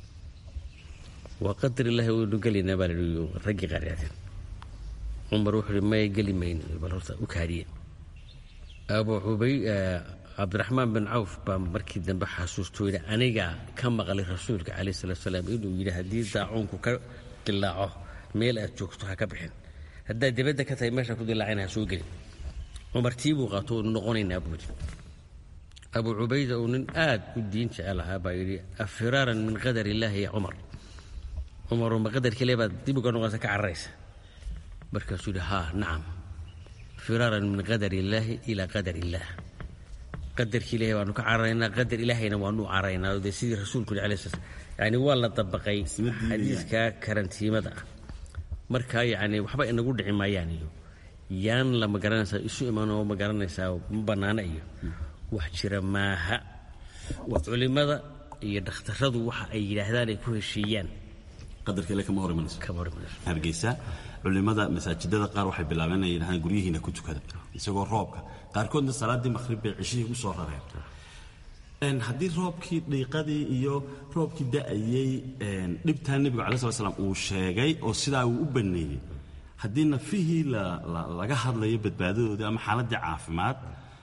[SPEAKER 4] waa qadar ilaahi waynu gelaynaa baa layidhi raggii qaaryaadeen cumar wuxuu yidhi may geli mayno bal horta u kaadiye abu cubay cabdiraxmaan bin cawf baa markii dambe xasuustoo yidhi anigaa ka maqlay rasuulka calayh salatu salaam inuu yidhi haddii daacuunku ka dilaaco meel aad joogto ha ka bixin haddaad dibadda ka tahay meesha ku dilaacayna ha soo gelin cumar tii buu qaato unu noqonaynaa buu yidhi abu cubayda uu nin aad u diin jecel ahaa baa yidhi afiraaran min qadar illaahi ya cumar cumaroo ma qadarkii le baad dib uga noqonaysa ka cararaysa markaasuu yidhi haa nacam firaaran min qadar illaahi ilaa qadar illaah qadarkii ilahay waanu ka cararaynaa qadar ilaahayna waanu caraynaa dee sidii rasuulku yidhi alai slam yani waa la dabaqay xadiiska karantiimada ah marka yacni waxba inagu dhici maayaan iyo yaan la ma garanaysaa isu imanoo ma garanaysaa ma bannaana iyo wax jira maaha culimada iyo dhakhtaradu waxa ay yidhaahdaan ay ku heshiiyaan
[SPEAKER 12] qadarkeele kama hor imanayso hargeysa culimada masaajidada qaar waxay bilaabeen inay yidhahdaan guryihiina ku tukada isagoo roobka qaarkoodna salaaddii maqhrib bay cishihii u soo rareen haddii roobkii dhiiqadii iyo roobkii da'ayey dhibtaa nebigu cala sala slam uu sheegay oo sidaa uu u banneeyey haddii nafihii laga hadlayo badbaadadoodii ama xaaladdii caafimaad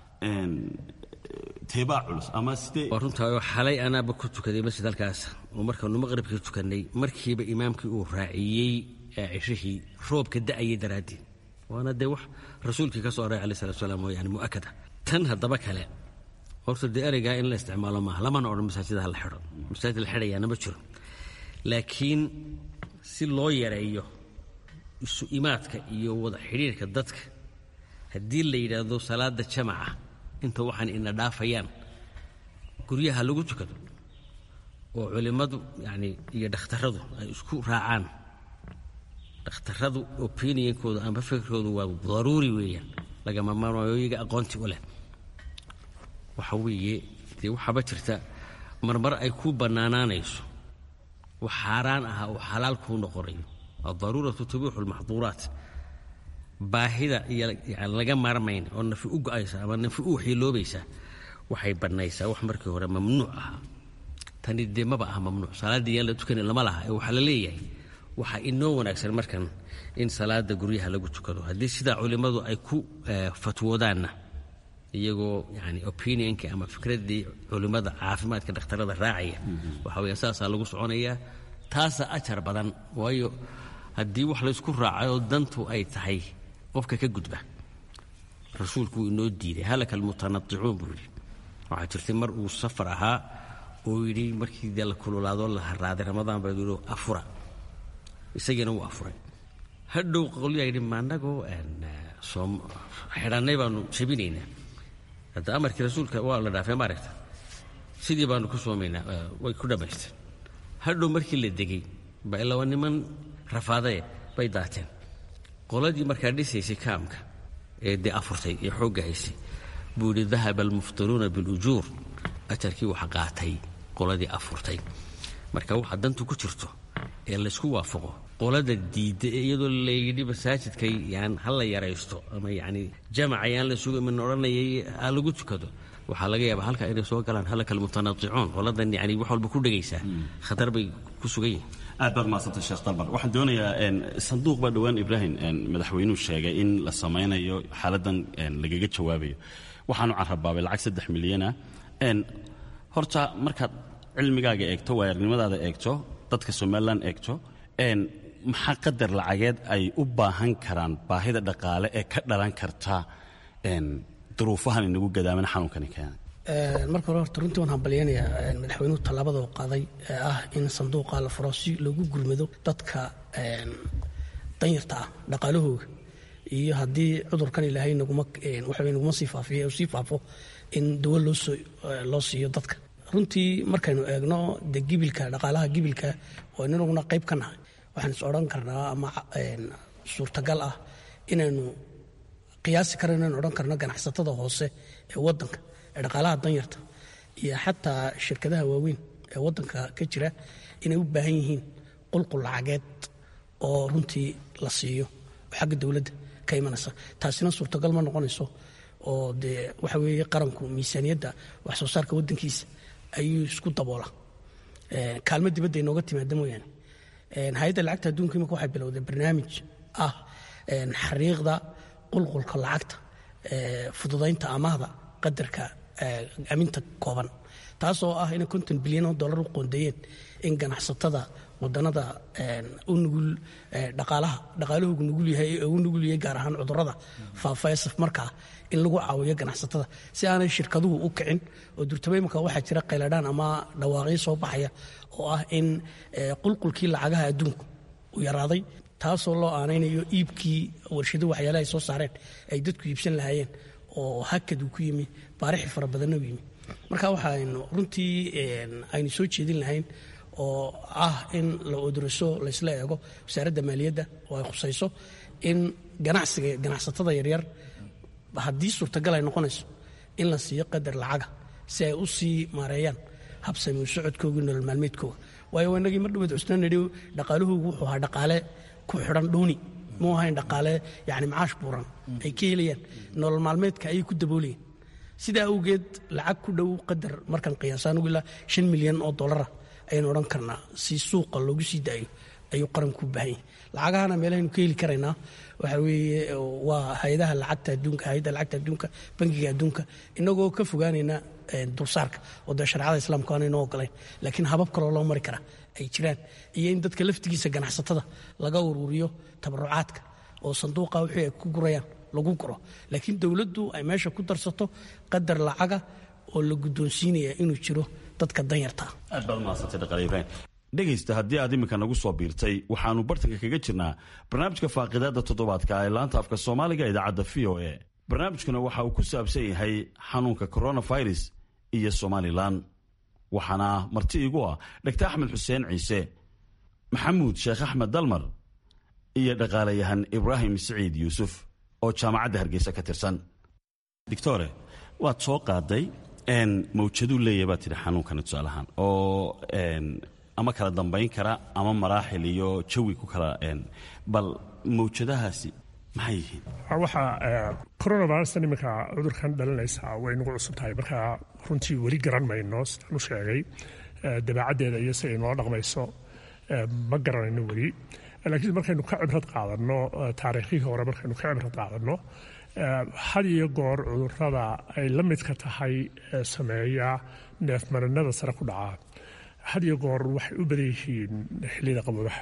[SPEAKER 12] teebaa culus ama sidee
[SPEAKER 4] waa runtaa xalay anaaba ku tukaday masjid halkaas oo markaanu maqribkii tukannay markiiba imaamkii uu raaciyey cishihii roobka da'ayay daraaddeed waana dee wax rasuulkii ka soo aray alai salatu salaam oo yani mu'akada tan haddaba kale horta dee ereygaa in la isticmaalo maaha lamana odhan masaajida la xidho masaajid la xidhayaana ma jiro laakiin si loo yareeyo isu imaadka iyo wada xidhiirka dadka haddii la yidhaahdo salaada jamaca inta waxaan ina dhaafayaan guryaha lagu tukado oo culimmadu yani iyo dhakhtaradu ay isku raacaan dhakhtaradu opinionkooda ama fikirkoodu waa daruuri weeyaan lagama maarmaayo iyaga aqoonti u leh waxa weeye dee waxaaba jirta marmar ay ku bannaanaanayso wax xaaraan ahaa oo xalaal kuu noqonayo addaruuratu tubiixu lmaxduuraat baahida iyo yani laga maarmayn oo nafi u go-aysa ama nafi u waxyeeloobaysa waxay bannaysaa wax markii hore mamnuuc ahaa tani dee maba aha mamnuuc salaaddii yaan la tukanin lama laha ee waxaa la leeyahay waxaa inoo wanaagsan markan in salaada guryaha lagu tukado haddii sidaa culimmadu ay ku fatwoodaanna iyagoo yani opinionka ama fikraddii culimmada caafimaadka dhakhtarada raacaya waxa weya saasaa lagu soconayaa taasaa ajar badan waayo haddii wax laysku raacayoo dantu ay tahay qofka ka gudba rasuulku wuu inoo diiday halaka almutanadicuun buu yidhi waxaa jirtay mar uu safar ahaa oo yidhi markii dee la kululaadoo la haraaday ramadaan baa yidhi afura isagiina wuu afuray hadhow qolyaa yidhi maannagoo xidhannay baanu jabinaynaa hadda amarkii rasuulka waa la dhaafay maaragta sidii baanu ku soomaynaa way ku dhammaysteen hadhow markii la degay ba ilaa niman rafaadaye bay daateen qoladii markaa dhisaysay kaamka ee dee afurtay ee xoogga haysay buu yidhi dahaba almuftiruuna bilujuur ajarkii waxa qaatay qoladii afurtay marka waxa dantu ku jirto ee laysku waafaqo qolada diidda ee iyadoo layidhi masaajidka yan ha la yaraysto ama yacni jamaca yaan la sugo iman odhanayay ha lagu tukado waxaa laga yaabaa halka inay soo galaan halakal mutanaadicuun qoladan yani wax walba ku dhegaysaa khatar bay ku sugan yihin
[SPEAKER 12] aad baad mahadsantay sheekh dalmar waxaan doonayaa sanduuq baa dhowaan ibraahim madaxweynuhu sheegay in la samaynayo xaaladan lagaga jawaabayo waxaanu carrabaabay lacag saddex milyana horta markaad cilmigaaga eegto waayarnimadaada eegto dadka somalilan eegto maxaa qadar lacageed ay u baahan karaan baahida dhaqaale ee ka dhalan karta duruufahan inagu gadaaman xanuunkani keena
[SPEAKER 5] marka hore horta runtii waan hambalyaynayaa madaxweynuhu tallaabada oo qaaday ee ah in sanduuqa la furo si loogu gurmado dadka danyarta ah dhaqaalahooga iyo haddii cudurkan ilaahay naguma waxa naguma sii faafiyo sii faafo in dawo loosoo loo siiyo dadka runtii markaynu eegno de gibilka dhaqaalaha gibilka oo inaguna qayb ka nahay waxaan is odhan karnaa ama suurtagal ah inaynu qiyaasi karo inaynu odhan karno ganacsatada hoose ee wadanka ee dhaqaalaha danyarta iyo xataa shirkadaha waaweyn ee wadanka ka jira inay u baahan yihiin qulqul lacageed oo runtii la siiyo oo xagga dowladda ka imanaysa taasina suurtagal ma noqonayso oo dee waxa weeye qaranku miisaaniyadda wax soo saarka waddankiisa ayuu isku daboola kaalmo dibadda inooga timaada mooyaane hay-adda lacagta adduunka imika waxay bilowday barnaamij ah xariiqda qulqulka lacagta fududaynta amaahda qadarka aminta kooban taasoo ah inay konton bilyan oo dollar u qoondeeyeen in ganacsatada wadanada u nugul dhaqaalaha dhaqaalahoogu nugul yahay ee u nugul yahay gaar ahaan cudurrada faafa ee safmarkaa in lagu caawiyo ganacsatada si aanay shirkaduhu u kicin oo durtaba imika waxaa jira qayladhaan ama dhawaaqyo soo baxaya oo ah in qulqulkii lacagaha adduunku u yaraaday taasoo loo aanaynayo iibkii warshado waxyaalaha ay soo saareen ay dadku iibsan lahaayeen oo hakad uu ku yimi baarixi fara badanna u yimi marka waxaaynu runtii aynu soo jeedin lahayn oo ah in la oduraso laysla eego wasaaradda maaliyadda oo ay khusayso in ganacsiga ganacsatada yaryar haddii suurtagal ay noqonayso in la siiyo qadar lacaga si ay u sii maareeyaan habsami u socodkooga nolol maalmeedkooga waayo inagii mar dhaweed cusna nidhi dhaqaalahoogu wuxuu ahaa dhaqaale ku xidhan dhuuni muu ahayn dhaqaale yani macaash buuran ay ka helayaan nolol maalmeedka ayay ku daboolayeen sidaa awgeed lacag ku dhow qadar markaan qiyaasaan ugu ilaa shan milyan oo dollara ayaynu odhan karnaa si suuqa loogu sii daayo ayuu qaranku u baahan yahay lacagahana meelahaynu ka heli karaynaa waxa weeye waa hay-adaha lacagta adduunka hay-adda lacagta adduunka bangiga adduunka inagoo ka fogaanayna dulsaarka oo dee shareecada islaamka aanayno ogolayn laakiin habab kaloo loo mari karaa ay jiraan iyo in dadka laftigiisa ganacsatada laga ururiyo tabarucaadka oo sanduuqa wixii ay ku gurayaan lagu guro laakiin dowladdu ay meesha ku darsato qadar lacaga oo la guddoonsiinaya inuu jiro dadka danyarta
[SPEAKER 12] aad baad umahadsantay dhaqaale ibraahim dhegaysta haddii aad iminka nagu soo biirtay waxaannu bartanka kaga jirnaa barnaamijka faaqidaadda toddobaadka ee laanta afka soomaaliga idaacadda v o a barnaamijkuna waxa uu ku saabsan yahay xanuunka coronavirus iyo somalilan waxaana marti igu ah dhaktar axmed xuseen ciise maxamuud sheekh axmed dalmar iyo dhaqaalayahan ibraahim siciid yuusuf oo jaamacadda hargeysa ka tirsan doctore waad soo qaaday mawjaduu leeyahy baad tidhi xanuunkani tusaalahaan oo ama kala dambayn kara ama maraaxil iyo jawi ku kala bal mawjadahaasi maxay yihiin
[SPEAKER 3] waxaa coronavirustan iminka cudurkan dhalinaysaa way nagu cusub tahay marka runtii weli garan mayno sidaan u sheegay dabeecaddeeda iyo si ay noo dhaqmayso ma garanayno weli laakiin markaynu ka cibrad qaadanno taariikhihii hore markaynu ka cibrad qaadanno had iyo goor cudurrada ay la midka tahay sameeya neefmarinada sare ku dhacaa had iyo goor waxay u badan yihiin xilliyada qaboobaha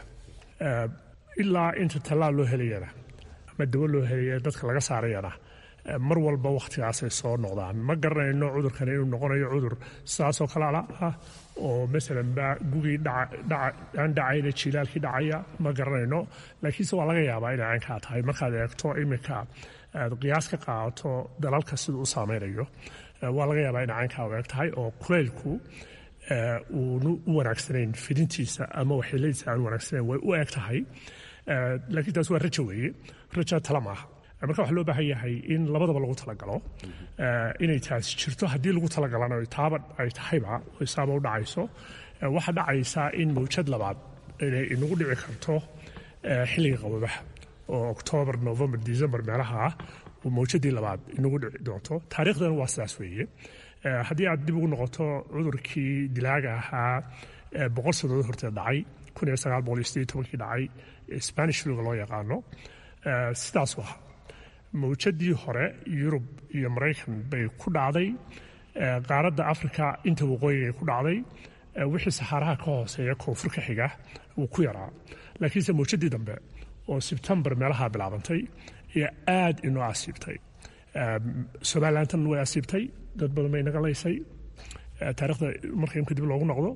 [SPEAKER 3] ilaa inta tallaal loo helayana ama dawo loo helaya dadka laga saarayana mar walba wakhtigaasay soo noqdaan ma garanayno cudurkani inuu noqonayo cudur sidaasoo kale ah oo masalan ba gugii aan dhacayna jilaalkii dhacaya ma garanayno laakiinse waa laga yaabaa inay caynkaa tahay markaad eegto iminka aad qiyaas ka qaadato dalalka siduu u saameynayo waa laga yaabaa inay caynkaa u eeg tahay oo kuleylku uunu u wanaagsanayn fidintiisa ama waxyeeladiisa aan wanaagsanayn way u eg tahay laakiin taas waa rajo weeye rajo tala maaha marka waxaa loo baahan yahay in labadaba lagu talagalo inay taasi jirto haddii lagu talagalana taaba ay tahayba isaaba u dhacayso waxaa dhacaysaa in mawjad labaad inay inagu dhici karto xilliga qababaha oo oktoobar november december meelaha ah oo mawjadii labaad inagu dhici doonto taariikhdana waa sidaas weeye haddii aad dib ugu noqoto cudurkii dilaaga ahaa boqol sannadood horteed dhacay kun iyo sagaal boqol iyo sideed tobankii dhacay spanish fluga loo yaqaano sidaas u ahaa mawjadii hore yurub iyo maraykan bay ku dhacday qaaradda africa inta waqooyigay ku dhacday wixii saxaaraha ka hooseeya koonfur ka xiga wuu ku yaraa laakiinse mawjadii dambe oo sebtembar meelaha bilaabantay ayaa aad inoo asiibtay somalilantan way asiibtay dad badan bay naga laysay taarikhda marka imka dib loogu noqdo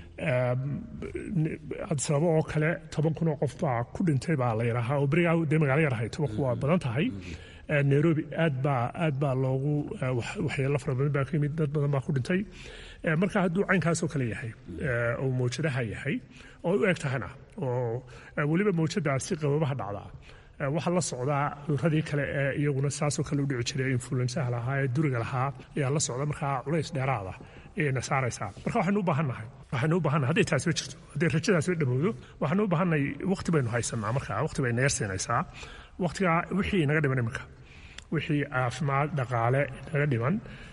[SPEAKER 3] cabdisababo oo kale toban kun oo qof baa ku dhintay baa la yidhaahaa oo berigaa dee magaalo yar ahay toban kun waa badan tahay nairobi aad baa aad baa loogu waxyeelo fara badan baa ka yimid dad badan baa ku dhintay marka hadduu caynkaasoo kale yahay oo mawjadaha yahay oo u eg tahana oo weliba mawjadaasi qababaha dhacdaa waxaa la socdaa cuduradii kale ee iyaguna saasoo kale u dhici jiray influensaha lahaa ee duriga lahaa ayaa la socda markaa culays dheeraada ayayna saaraysaa marka waxaynu u baahannahay waxaynu u baahannahay hadday taasiba jirto hadday rajadaasiba dhamowdo waxaynu u baahannahay waqti baynu haysanaa marka waqti bay naga siinaysaa waqtigaa wixii inaga dhiman iminka wixii caafimaad dhaqaale inaga dhiman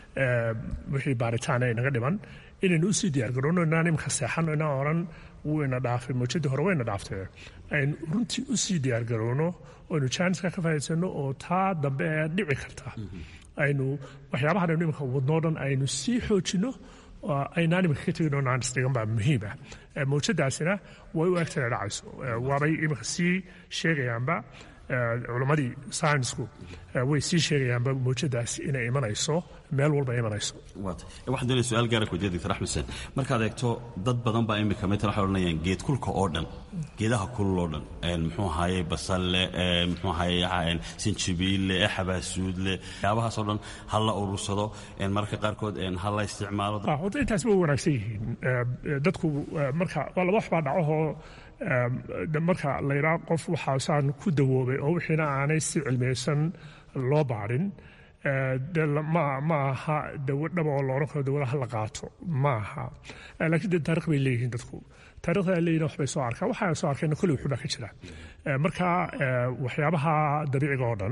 [SPEAKER 3] wixii baaritaana inaga dhiman inaynu usii diyaargarowno inaan iminka seexano inaan oran wayna dhaafay mawjadii hore wayna dhaaftee aynu runtii usii diyaargarowno aynu jaaniska ka faa'iidsano oo taa dambe ee dhici karta aynu waxyaabahan aynu iminka wadnoo dhan aynu sii xoojinno aynaan iminka ka tegin oo naanis dhigan baa muhiima mawjadaasina way u egtana dhacayso waabay iminka sii sheegayaanba culammadii saynisku way sii sheegayaanba mawjadaas inay imanayso meel walba imanayso
[SPEAKER 12] waxaan doonaya su-aal gaara kuweydiya doctor axmed xuseen markaad eegto dad badan baa imika metan waxay odhanayaan geed kulka oo dhan geedaha kulul oo dhan muxuu ahaayey basalle muxuu ahaayey sinjibiille xabaasuudle waxyaabahaas oo dhan ha la urursado mararka qaarkood ha la isticmaalo
[SPEAKER 3] horta intaas way wanaagsan yihiin dadku marka waa laba wax baa dhacahoo marka la yidhaha qof waxaasaan ku dawoobay oo wixiina aanay si cilmiyeysan loo baarin de ma aha dawo dhaba oo loodhan karo dawada ha la qaato ma aha laakiin de taarikh bay leeyihiin dadku taarikhda ay leeyihin waxbay soo arkaan waxa soo arkeenna kolley wuxuu baa ka jira marka waxyaabaha dabiiciga oo dhan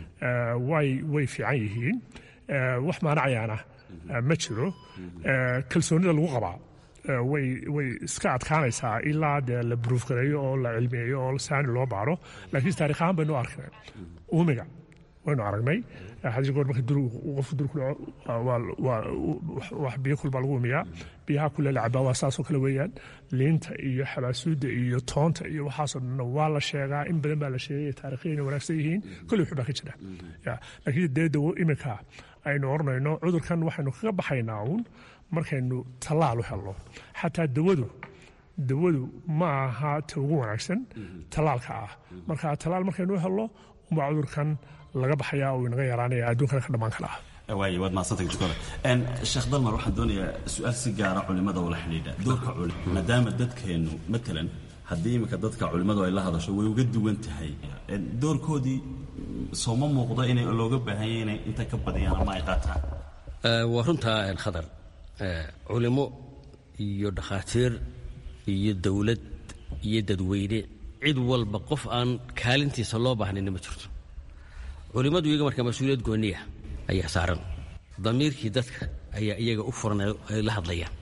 [SPEAKER 3] way way fiican yihiin wax maanacayaana ma jiro kalsoonida lagu qabaa way way iska adkaanaysaa ilaa dee la buruufgareeyo oo la cilmiyeeyo oo saani loo baaro laakiin taarikh ahaan baynu arkay uumiga waynu aragnay hadii goor marka qofku dur ku dhaco wax biyo kulbaa lagu umiyaa biyaha kule la cabaa waa saasoo kale weeyaan liinta iyo xabaasuudda iyo toonta iyo waxaasoo dhanna waa la sheegaa in badan baa la sheegay taarikhya inay wanaagsan yihiin kolley wuxuu baa ka jira laakiin dee dawo iminka aynu oranayno cudurkan waxaynu kaga baxaynaa uun markaynu tallaal u helno xataa dawadu dawadu ma aha ta ugu wanaagsan tallaalka ah marka tallaal markaynu u helno umbaa cudurkan laga baxayaa uu inaga yaraanaya adduunkana ka dhammaan kala ah
[SPEAKER 12] waay waad mahadsantay doctor sheekh dalmar waxaan doonayaa su-aal si gaara culimada ula xidhiidha doorka culim maadaama dadkeennu matalan haddii iminka dadka culimmadu ay la hadasho way uga duwan tahay doorkoodii sooma muuqdo inay looga baahanya inay inta ka badiyaan ama ay qaataan
[SPEAKER 4] waa runtaa khadar culimo iyo dhakhaatiir iyo dowlad iyo dadweyne cid walba qof aan kaalintiisa loo baahnayna ma jirto culimmadu iyaga marka mas-uuliyad gooniya ayaa saaran damiirkii dadka ayaa iyaga u furan ay la hadlayaan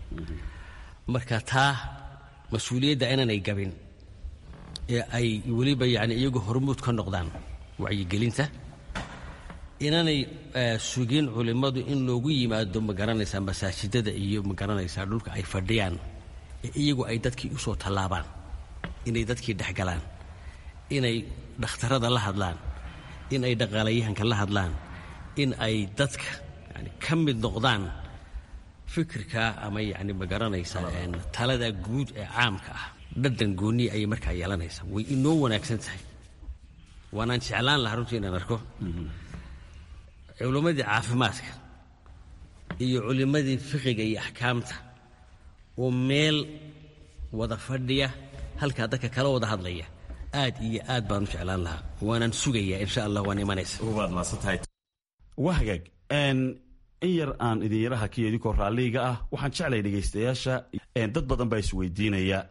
[SPEAKER 4] marka taa mas-uuliyadda inaanay gabin ee ay weliba yani iyagu hormuud ka noqdaan wacyigelinta inaanay sugin culimmadu in loogu yimaado ma garanaysaa masaajidada iyo ma garanaysaa dhulka ay fadhiyaan ee iyagu ay dadkii u soo tallaabaan inay dadkii dhexgalaan inay dhakhtarada la hadlaan in ay dhaqaalayahanka la hadlaan in ay dadka yani ka mid noqdaan fikirka ama yani ma garanaysaa talada guud ee caamka ah dhadhan gooniya ayay markaa yeelanaysaa way inoo wanaagsan tahay waanaan jeclaan lahaa runtii inaan arko culimmadii caafimaadka iyo culimmadii fiqiga iyo axkaamta oo meel wada fadhiya halkaa dadka kala wada hadlaya aad iyo aad baan u jeclaan lahaa waanaan sugayaa insha allah waan imanaysa
[SPEAKER 12] waad maasantahay waa hagaag in yar aan idin yaraha kiyo idinkoo raalliga ah waxaan jeclay dhegaystayaasha dad badan baa isweydiinaya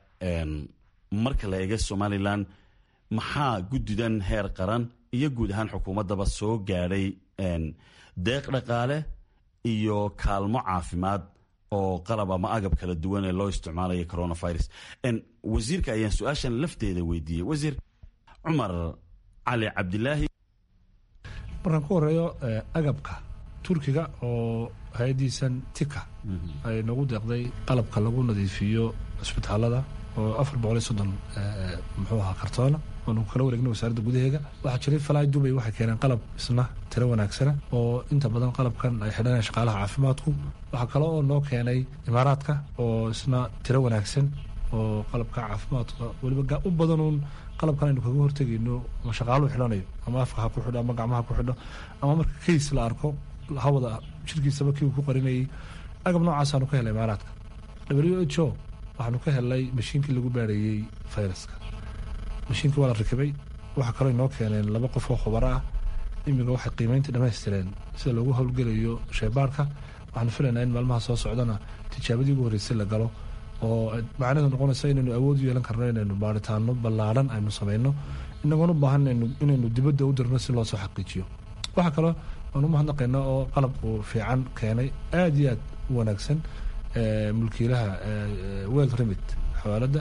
[SPEAKER 12] marka la eega somalilan maxaa guddidan heer qaran iyo guud ahaan xukuumaddaba soo gaadhay deeq dhaqaale iyo kaalmo caafimaad oo qalab ama agab kala duwan ee loo isticmaalaya coronavirus wasiirka ayaan su-aashan lafteeda weydiiyey wasiir cumar cali cabdilaahi
[SPEAKER 13] markaan ku horeeyo agabka turkiga oo hay-addiisan tika ay nagu deeqday qalabka lagu nadiifiyo cisbitaalada oo afar boqol iyo soddon muxuu ahaa kartoona oonu kala wareegnay wasaaradda gudaheega waxaa jiray falaay dubay waxay keeneen qalab isna tiro wanaagsana oo inta badan qalabkan ay xidhanayaan shaqaalaha caafimaadku waxaa kale oo noo keenay imaaraadka oo isna tiro wanaagsan oo qalabka caafimaadka weliba u badanuun qalabkan aynu kaga hortegayno ama shaqaaluhu xidhanayo ama afka ha ku xidho ama gacmaha ku xidho ama marka kays la arko hawada jirkiisaba kii uu ku qarinayay agab noocaasanu ka helay imaaraadka w h o waxaanu ka helnay mashiinkii lagu baarayey fayraska mashiinkii waa la rakibay waxaa kaloo inoo keeneen laba qof oo khubaro ah imiga waxay qiimeyntii dhammaystireen sida loogu howlgelayo sheebaarka waxaanu filaynaa in maalmaha soo socdana tijaabadii ugu horreysay la galo oo macnaheedu noqonaysa inaynu awood u yeelan karno inaynu baaritaano ballaadhan aynu samayno inagoon u baahan inaynu dibadda u dirno si loo soo xaqiijiyo waxaa kaloo aan u mahadnaqayna oo qalab uu fiican keenay aad iyo aad u wanaagsan mulkiilaha wel remit xawaaladda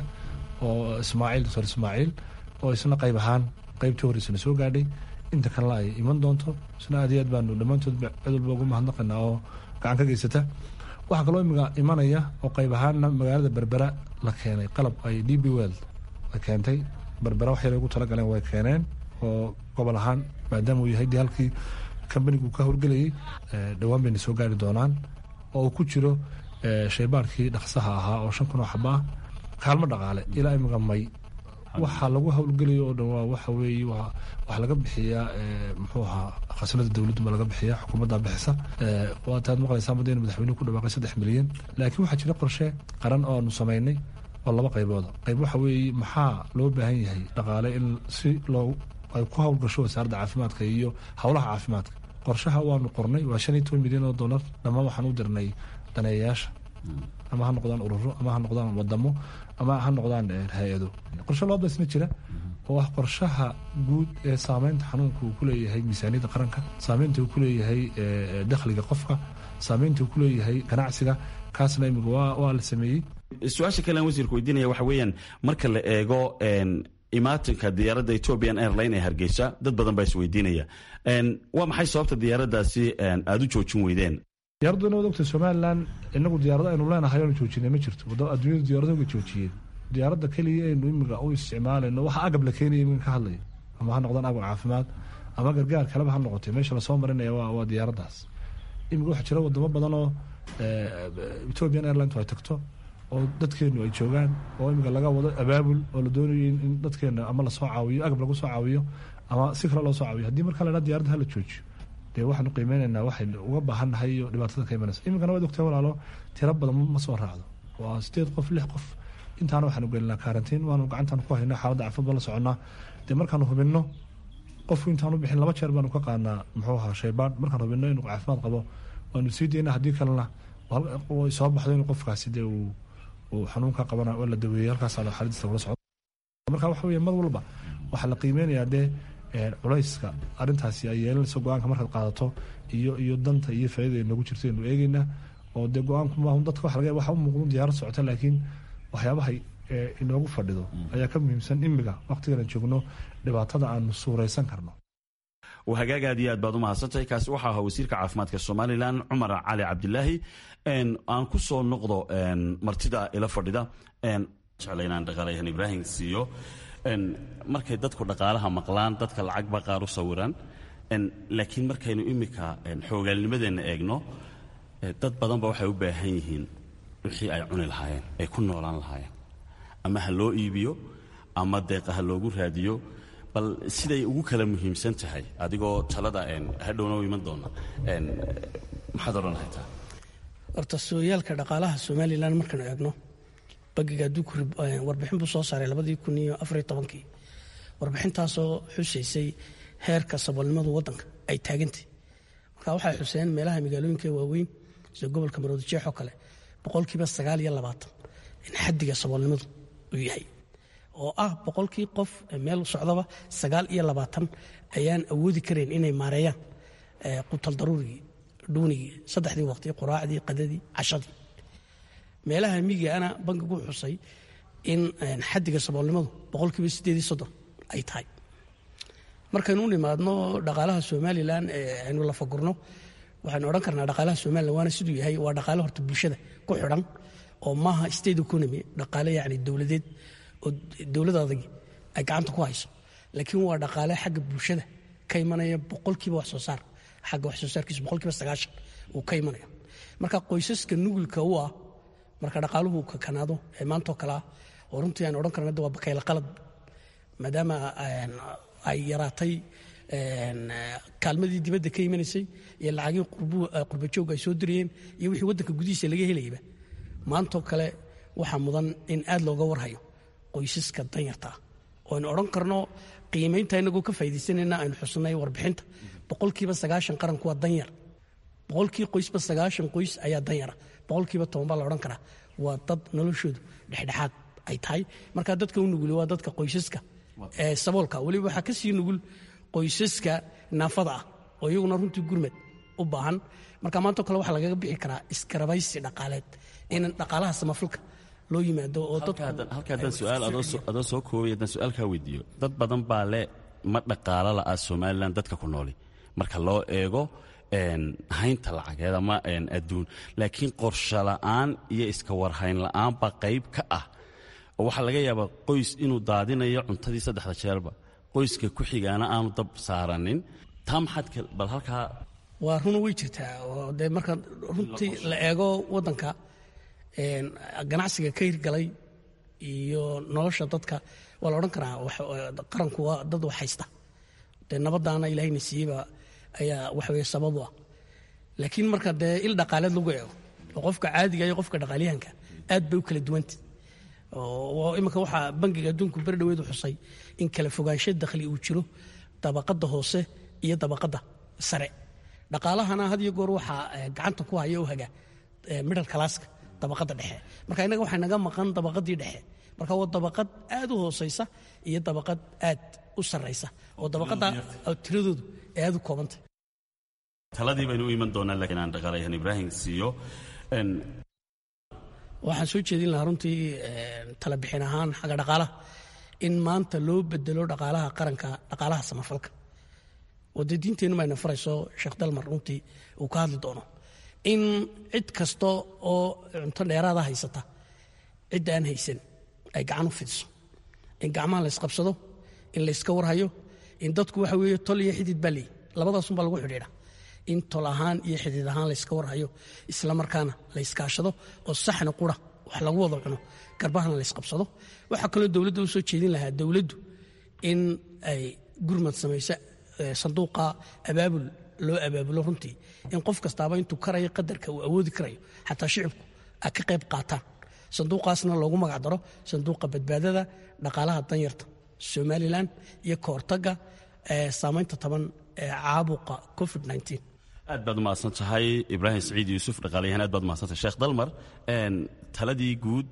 [SPEAKER 13] oo ismaaciil doctor ismaaciil oo isna qayb ahaan qaybtii horreysana soo gaadhay inta kalena ay iman doonto isna aad iyo aad baanu dhammaantood cid walba ugu mahadnaqaynaa oo gacan ka geysata waxaa kaloo imiga imanaya oo qayb ahaanna magaalada berbera la keenay qalab ay d b world la keentay berbera wax yar ugu talagaleen way keeneen oo gobol ahaan maadaama uu yahay dee halkii kambanigu ka howlgelayay dhowaan bayna soo gaari doonaan oo uu ku jiro shaybaarkii dhaqsaha ahaa oo shan kun oo xaba ah kaalmo dhaqaale ilaa imiga may waxaa lagu howlgelayo oo dhan waa waxa weeye waxaa laga bixiyaa muxuu ahaa khasnada dowladdu ma laga bixiyaa xukuumadda bixisa waa taad maqlaysaa mada in madaxweynuhu ku dhawaaqay saddex milyan laakiin waxaa jira qorshe qaran oo aanu samaynay oo laba qaybooda qayb waxa weeye maxaa loo baahan yahay dhaqaale in si loo ay ku howlgasho wasaaradda caafimaadka iyo howlaha caafimaadka qorshaha waanu qornay waa shan iyo toban milyan oo dollar dhammaan waxaan u dirnay daneeyayaasha ama ha noqdaan ururo ama ha noqdaan wadamo ama ha noqdaan hay-ado qorshe loo basna jira oo ah qorshaha guud ee saameynta xanuunka uu ku leeyahay miisaaniyadda qaranka saameynta uu ku leeyahay dakhliga qofka saameynta uu ku leeyahay ganacsiga kaasna imiga waa la sameeyey
[SPEAKER 12] su-aasha kalean wasiirku weydiinaya waxa weeyaan marka la eego imaatinka diyaaradda ethiopian airline ee hargeysa dad badan baa isweydiinaya waa maxay sababta diyaaraddaasi aada u joojin weydeen
[SPEAKER 13] diyaaraddu inaad ogta somalilan inagu diyaarado aynu leenahay oonu joojinay ma jirto adduunyadu diyaaradahoga joojiyeen diyaaradda keliya aynu imiga u isticmaalayno waxa agab la keenaya iminka ka hadlaya ama ha noqdaan agab caafimaad ama gargaar kaleba ha noqotay meesha lasoo marinaya waa diyaaraddaas imiga waxaa jira wadamo badan oo ethiopian airline ay tagto oo dadkeenu ay joogaan oo imiga laga wado abaabul oo la doonayo in dadkeena ama lasoo caawiyo agab lagu soo caawiyo ama si kale loo soo caawiyo haddii marka la dhaa diyarada hala joojiyo dee waxaanu qiimeynaynaa waxaynu uga baahannahay iyo dhibaatada ka imanaysa iminkana waad ogtahay walaalo tiro badan ma soo raacdo waa sideed qof lix qof intaana waxaanu gelinaa karantiin waanu gacantaan ku haynaa xaaladda caafimaad baan la soconnaa dee markaanu hubinno qofku intaanu bixin laba jeer baanu ka qaadnaa muxuu ahaa shaybaan markaan hubinno inuu caafimaad qabo waanu sii daynaa haddii kalena soo baxdo inuu qofkaasi dee uu uu xanuunka qabana waa la daweeyey halkaasaa xaaladiisa lagula socdo marka waxa weeye mar walba waxaa la qiimeynayaa dee culayska arrintaasi ay yeelanayso go-aanka markaad qaadato iyo iyo danta iyo faaidada noogu jirto aynu eegeynaa oo dee go-aanku maahu dadka waxa laga waxa u muuqdo diyaarad socota laakiin waxyaabahay inoogu fadhido ayaa ka muhiimsan imiga waqtigan aan joogno dhibaatada aanu suuraysan karno
[SPEAKER 12] hagaag aad iyo aad baad u mahadsantahay kaasi waxaa ahaa wasiirka caafimaadka somalilan cumar cali cabdilaahi aan ku soo noqdo martida ila fadhida jecla inaan dhaqaalayahan ibraahim siiyo markay dadku dhaqaalaha maqlaan dadka lacagba qaar u sawiraan laakiin markaynu imika xoogaalnimadeenna eegno dad badanba waxay u baahan yihiin wixii ay cuni lahaayeen ay ku noolaan lahaayeen ama ha loo iibiyo ama deeqa ha loogu raadiyo bal siday ugu kala muhiimsan tahay adigoo talada hadhowna u iman doona maxaad odhan haytaa
[SPEAKER 5] horta sooyaalka dhaqaalaha somalilan markaanu eegno bagiga adduunku warbixin buu soo saaray labadii kun iyo afariyo tobankii warbixintaasoo xusaysay heerka saboolnimadu wadanka ay taagantay marka waxay xuseen meelaha magaalooyinka waaweyn sida gobolka maroodijeex oo kale boqolkiiba sagaal iyo labaatan in xadiga saboolnimadu uu yahay oo ah boqolkii qof meel socdaba sagaal iyo labaatan ayaan awoodi karayn inay maareeyaan qutal daruurigii dhuunigii saddexdii waqti quraacdii qadadii cashadii meelaha miyigaana bankigu xusay in xadiga saboolnimadu boqolkiiba sideed iyo soddon ay tahay markaynu u nimaadno dhaqaalaha somalilan aynu la fagurno waxaynu odhan karnaa dhaqaalaha somalilan waana siduu yahay waa dhaqaale horta bulshada ku xidhan oo maaha state economy dhaqaale yacni dowladeed oo dowlad adag ay gacanta ku hayso laakiin waa dhaqaale xagga bulshada ka imanaya boqolkiiba wax soo saar xagga wax soo saarkiisa boqolkiiba sagaashan uu ka imanaya marka qoysaska nugulka u ah marka dhaqaaluhu kakanaado ee maantoo kale ah oo runtii aan odhan karna waa bakayla qalad maadaama ay yaraatay kaalmadii dibadda ka imanaysay iyo lacagii qurbajoog ay soo dirayeen iyo wixii waddanka gudihiisa laga helayaba maantoo kale waxaa mudan in aad looga warhayo qoysaska danyarta ah oo aynu odhan karno qiimaynta inagoo ka faaidaysanayna aynu xusnay warbixinta boqolkiiba sagaashan qaranku waa danyar boqolkii qoysba sagaashan qoys ayaa danyara boqolkiiba toban baa la odhan karaa waa dad noloshoodu dhexdhexaad ay tahay marka dadka u nuguli waa dadka qoysaska ee saboolka weliba waxaa ka sii nugul qoysaska naafada ah oo iyaguna runtii gurmad u baahan marka maantao kale waxaa lagaga bixi karaa iskarabaysi dhaqaaleed in dhaqaalaha samafalka loo yimaado oo
[SPEAKER 12] halka haddaan su'aal adoo soo koobay haddaan su'aal kaa weydiiyo dad badan baa le ma dhaqaalo la'a somalilan dadka ku nooli marka loo eego haynta lacageed ama adduun laakiin qorsho la'aan iyo iska warhayn la'aan baa qayb ka ah oo waxaa laga yaabaa qoys inuu daadinayo cuntadii saddexda jeerba qoyska ku xigaana aanu dab saaranin taa maxaad bal halkaa
[SPEAKER 5] waa runa way jirtaa oo dee marka runtii la eego waddanka ganacsiga ka hirgalay iyo nolosha dadka waa la odhan karaa qaranku waa dad wax haysta dee nabadaana ilaahayna siiyeyba ayaa waxaweye sababu ah laakiin marka dee il dhaqaaleed lagu eego oo qofka caadiga iyo qofka dhaqaalyahanka aad bay u kala duwanta iminka waxaa bangiga adduunku beri dhaweedu xusay in kala fogaansho dakhli uu jiro dabaqadda hoose iyo dabaqadda sare dhaqaalahana had iyo goor waxaa gacanta ku haya u haga middle classka dabaqadda dhexe marka innaga waxaa naga maqan dabaqaddii dhexe marka waa dabaqad aad u hoosaysa iyo dabaqad aad u sarraysa oo dabaqadda tiradoodu ay aad u koobantay
[SPEAKER 12] taladii baynu u iman doonaa laakiin aan dhaqaalayahan ibraahim siiyo
[SPEAKER 5] waxaan soo jeedin lahaa runtii tala bixin ahaan xagga dhaqaalaha in maanta loo bedelo dhaqaalaha qaranka dhaqaalaha samafalka oo dee diinteennu mayna farayso sheekh dalmar runtii uu ka hadli doono in cid kasta oo cunto dheeraada haysata cidda aan haysan ay gacan u fidiso in gacmaha la ysqabsado in layska warhayo in dadku waxa weeye tol iyo xidid baa leeyi labadaasunbaa lagu xidhiidha in tol ahaan iyo xidid ahaan layska warhayo islamarkaana layskaashado oo saxna qura wax lagu wada cuno garbahana laysqabsado waxaa kaloo dowladda u soo jeedin lahaa dowladdu in ay gurmad samayso sanduuqa abaabul loo abaabulo runtii in qof kastaaba intuu karayo qadarka uu awoodi karayo xataa shicibku ay ka qayb qaataan sanduuqaasna loogu magac daro sanduuqa badbaadada dhaqaalaha danyarta somalilan iyo ka hortagga saamaynta taban ee caabuqa covid
[SPEAKER 12] aad baad umahadsan tahay ibraahim saciid yuusuf dhaqaalayahan aad baad umahadsantahay sheekh dalmar taladii guud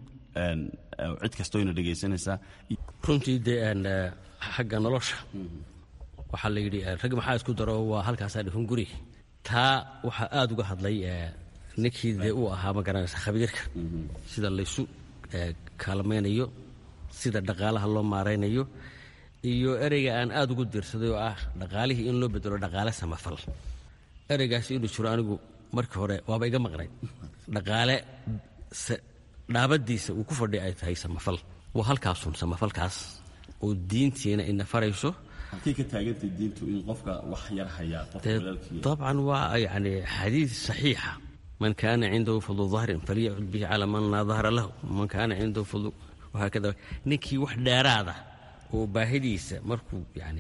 [SPEAKER 12] cid kastoo ina dhegaysanaysaa
[SPEAKER 4] runtii dee xagga nolosha waxaa la yidhi rag maxaa isku daro waa halkaasaa dhifan guri taa waxaa aad uga hadlay ninkii dee uu ahaa ma garanaysa khabiirka sida laysu kaalmaynayo sida dhaqaalaha loo maaraynayo iyo ereyga aan aad ugu diirsaday oo ah dhaqaalihii in loo bedelo dhaqaale samafal ereygaasi inuu jiro anigu markii hore waaba iga maqnayd dhaqaale dhaabadiisa uu ku fadhiya ay tahay samafal waa halkaasun samafalkaas oo diintiina ina farayso
[SPEAKER 12] halkay ka taagantay diintu in qofka wax yar hayaa qofka walaalkii
[SPEAKER 4] طبعا waa yani xadiid صaxiixa man kaana cindahu fadlu ظahrin falyacud bihi calى man laa dahra lahu man kaana cindahu fadlu wahaakada ninkii wax dheeraada oo baahidiisa markuu yani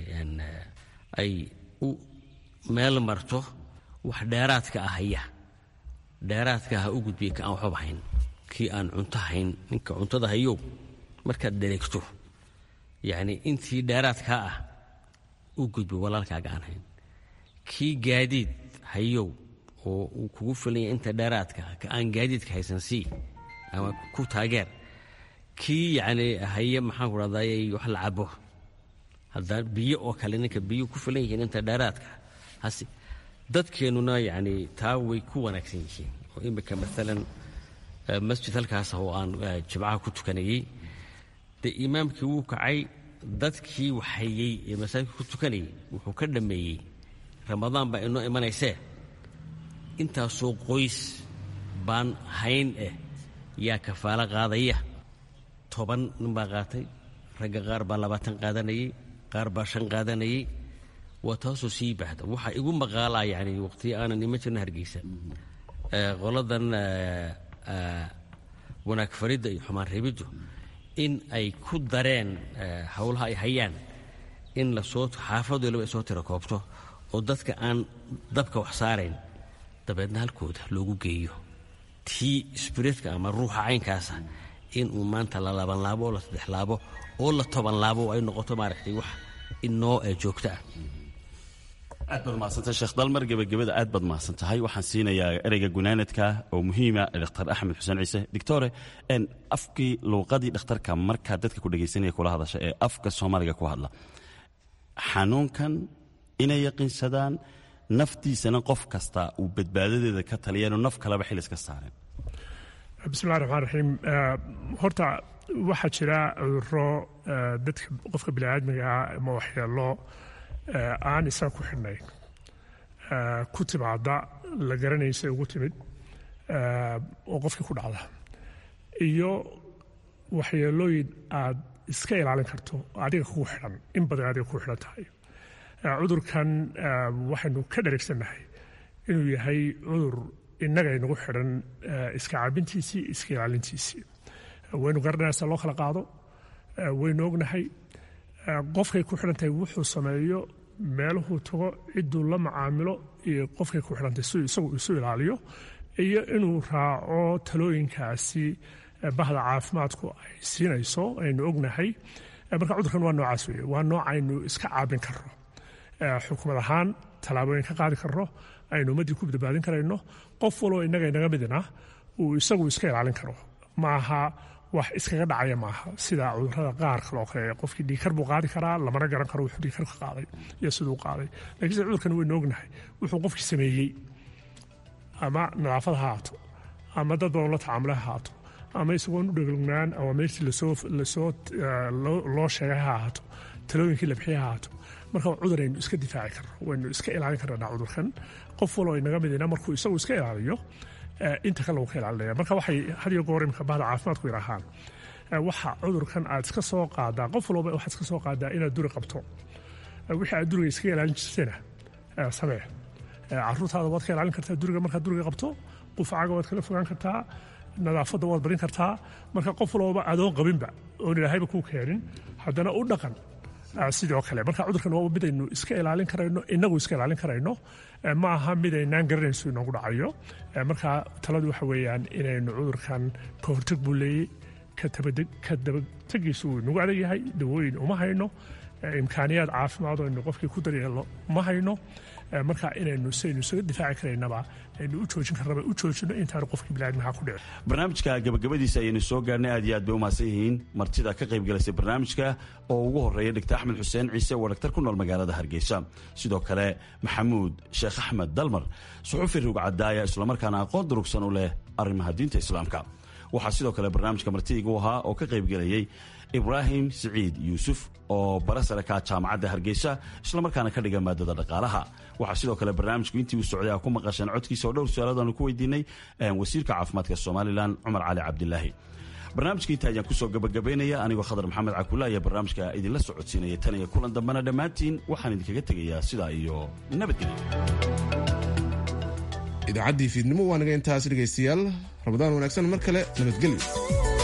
[SPEAKER 4] ay u meel marto wax dheeraadka ah haya dheeraadka ha u gudbiya ka aan waxbaba hayn kii aan cunto hayn ninka cuntada hayow markaad dhereegto yacni intii dheeraadkaa ah u gudbo walaalkaaga aan hayn kii gaadiid hayow oo uu kugu filanya inta dheeraadka ka aan gaadiidka haysan sii ama ku taageer kii yacni haye maxaan ku dhahday wax la cabo hadda biyo oo kale ninka biyo ku filan yihiin inta dheeraadka hase dadkeennuna yacni taa way ku wanaagsan yihiin oo imika maalan masjid halkaas oo aan jimcaha ku tukanayey dee imaamkii wuu kacay dadkii waxhayey ee masaajidka ku tukanayay wuxuu ka dhammeeyey ramadaan baa inoo imanaysee intaasoo qoys baan hayn eh yaa kafaalo qaadaya toban nin baa qaatay ragga qaar baa labaatan qaadanayey qaar baa shan qaadanayey waa taasoo sii baxda waxaa igu maqaalaa yani waqtiyo aanan iman jirna hargeysa qoladan wanaag faridda iyo xumaan reebiddu in ay ku dareen howlaha ay hayaan in lasoo xaafad waliba ay soo tira koobto oo dadka aan dabka wax saarayn dabeedna halkooda loogu geeyo tii sbiritka ama ruuxa caynkaasa inuu maanta la labanlaabo oo la saddexlaabo oo la tobanlaabo ay noqoto maaragtay wax inoo joogto ah
[SPEAKER 12] aad baad mahadsantahay sheekh dalmar gebagabada aad baad mahadsan tahay waxaan siinayaa ereyga gunaanadka oo muhiima dhakhtar axmed xuseen ciise doctore afkii luuqadii dhakhtarka markaa dadka ku dhegaysanaya kula hadasha ee afka soomaaliga ku hadla xanuunkan inay yaqiinsadaan naftiisana qof kasta uu badbaadadeeda ka taliyaanu naf kaleba xil iska saareen
[SPEAKER 3] bismillahi raxmaan raxiim horta waxaa jira cuduro dadka qofka biniaadmiga ah ama waxyeelo aan isaga ku xidhnayn ku timaada la garanaysa ugu timid oo qofkii ku dhacda iyo waxyeelooyin aad iska ilaalin karto adiga kugu xidhan in badan adiga kugu xidhan tahay cudurkan waxaynu ka dharagsannahay inuu yahay cudur innaga inagu xidhan iska cabintiisii iska ilaalintiisii waynu garanaysaa loo kala qaado waynu ognahay qofkay ku xidhan tahay wuxuu sameeyo meeluhuu tago cidduu la macaamilo iyo qofkay ku xidhantahay si isagu isu ilaaliyo iyo inuu raaco talooyinkaasi bahda caafimaadku ay siinayso aynu ognahay marka cudurkan waa noocaas weeye waa nooc aynu iska caabin karno xukumad ahaan tallaabooyin ka qaadi karno aynu ummaddii ku badbaadin karayno qof waloo innaga inaga midina uu isagu iska ilaalin karo maaha wax iskaga dhacaya maaha sida cudurada qaar kale oo kale qofkii dhiikar buu qaadi karaa lamana garan karo wuxuu dhiikar ka qaaday iyo siduu qaaday lakiinse cudurkan waynu ognahay wuxuu qofkii sameeyey ama nadaafad ha haato ama dad badan la tacaamula ha haato ama isagoon u dheglgnaan ama meertii lasoo lasoo loo sheegay ha ahaato talooyinkii la bixiyay ha ahaato marka cudur aynu iska difaaci karno waynu iska ilaalin karnaa cudurkan qof waloo inaga midina markuu isagu iska ilaaliyo inta kale uu ka ilaalinaya marka waxay had iyo goor imika bahda caafimaadku yidhaahaan waxa cudurkan aad iska soo qaadaa qof walba waxaad iska soo qaadaa inaad duri qabto wixii aad duriga iskaga ilaalin jirtayna samee caruurtaada waad ka ilaalin kartaa duriga markaad duriga qabto qufacaaga waad kala fogaan kartaa nadaafadda waad barin kartaa marka qof walbaba adoon qabinba oon ilaahayba kuu keenin haddana u dhaqan sidoo kale marka cudurkan waa mid aynu iska ilaalin karayno inagu iska ilaalin karayno ma aha mid aynaan garanayso inoogu dhacayo marka taladu waxa weeyaan inaynu cudurkan ka hortag buu leeyey ka dabategiisu wuu inagu adag yahay dawooyin uma hayno imkaaniyaad caafimaad oo aynu qofkii ku daryeelno ma hayno marka inaynu saynu isaga difaaci karaynaba aynu u joojin karnaba u joojino intaanu qofkii biniaadmaha ku dhicin
[SPEAKER 12] barnaamijka gabagabadiisa ayaynu soo gaarnay aad iyo aad bay u mahadsan yihiin martida ka qayb galaysa barnaamijka oo ugu horeeya dhigta axmed xuseen ciise waa dhaktar ku nool magaalada hargeysa sidoo kale maxamuud sheekh axmed dalmar suxufi rugcadaaya islamarkaana aqoon durugsan u leh arrimaha diinta islaamka waxaa sidoo kale barnaamijka martidigu ahaa oo ka qayb gelayay ibraahim siciid yuusuf oo bara sare ka jaamacadda hargeysa islamarkaana ka dhiga maadada dhaqaalaha waxaa sidoo kale barnaamijku intii uu socday a ku maqasheen codkiisa oo dhowr su-aalaadaanu ku weydiinay wasiirka caafimaadka somalilan cumar cali cabdilaahi barnaamijka inta ayaan kusoo gabagabaynaya anigoo khadar maxamed cakulla ayaa barnaamijka idinla socodsiinaya tan iyo kulan dambena dhammaantiin waxaan idinkaga tegayaa sidaa iyo nabadgelyo
[SPEAKER 1] idaacaddii fiidnimo waa naga intaas dhegaystayaal ramadaan wanaagsan mar kale nabadgelyo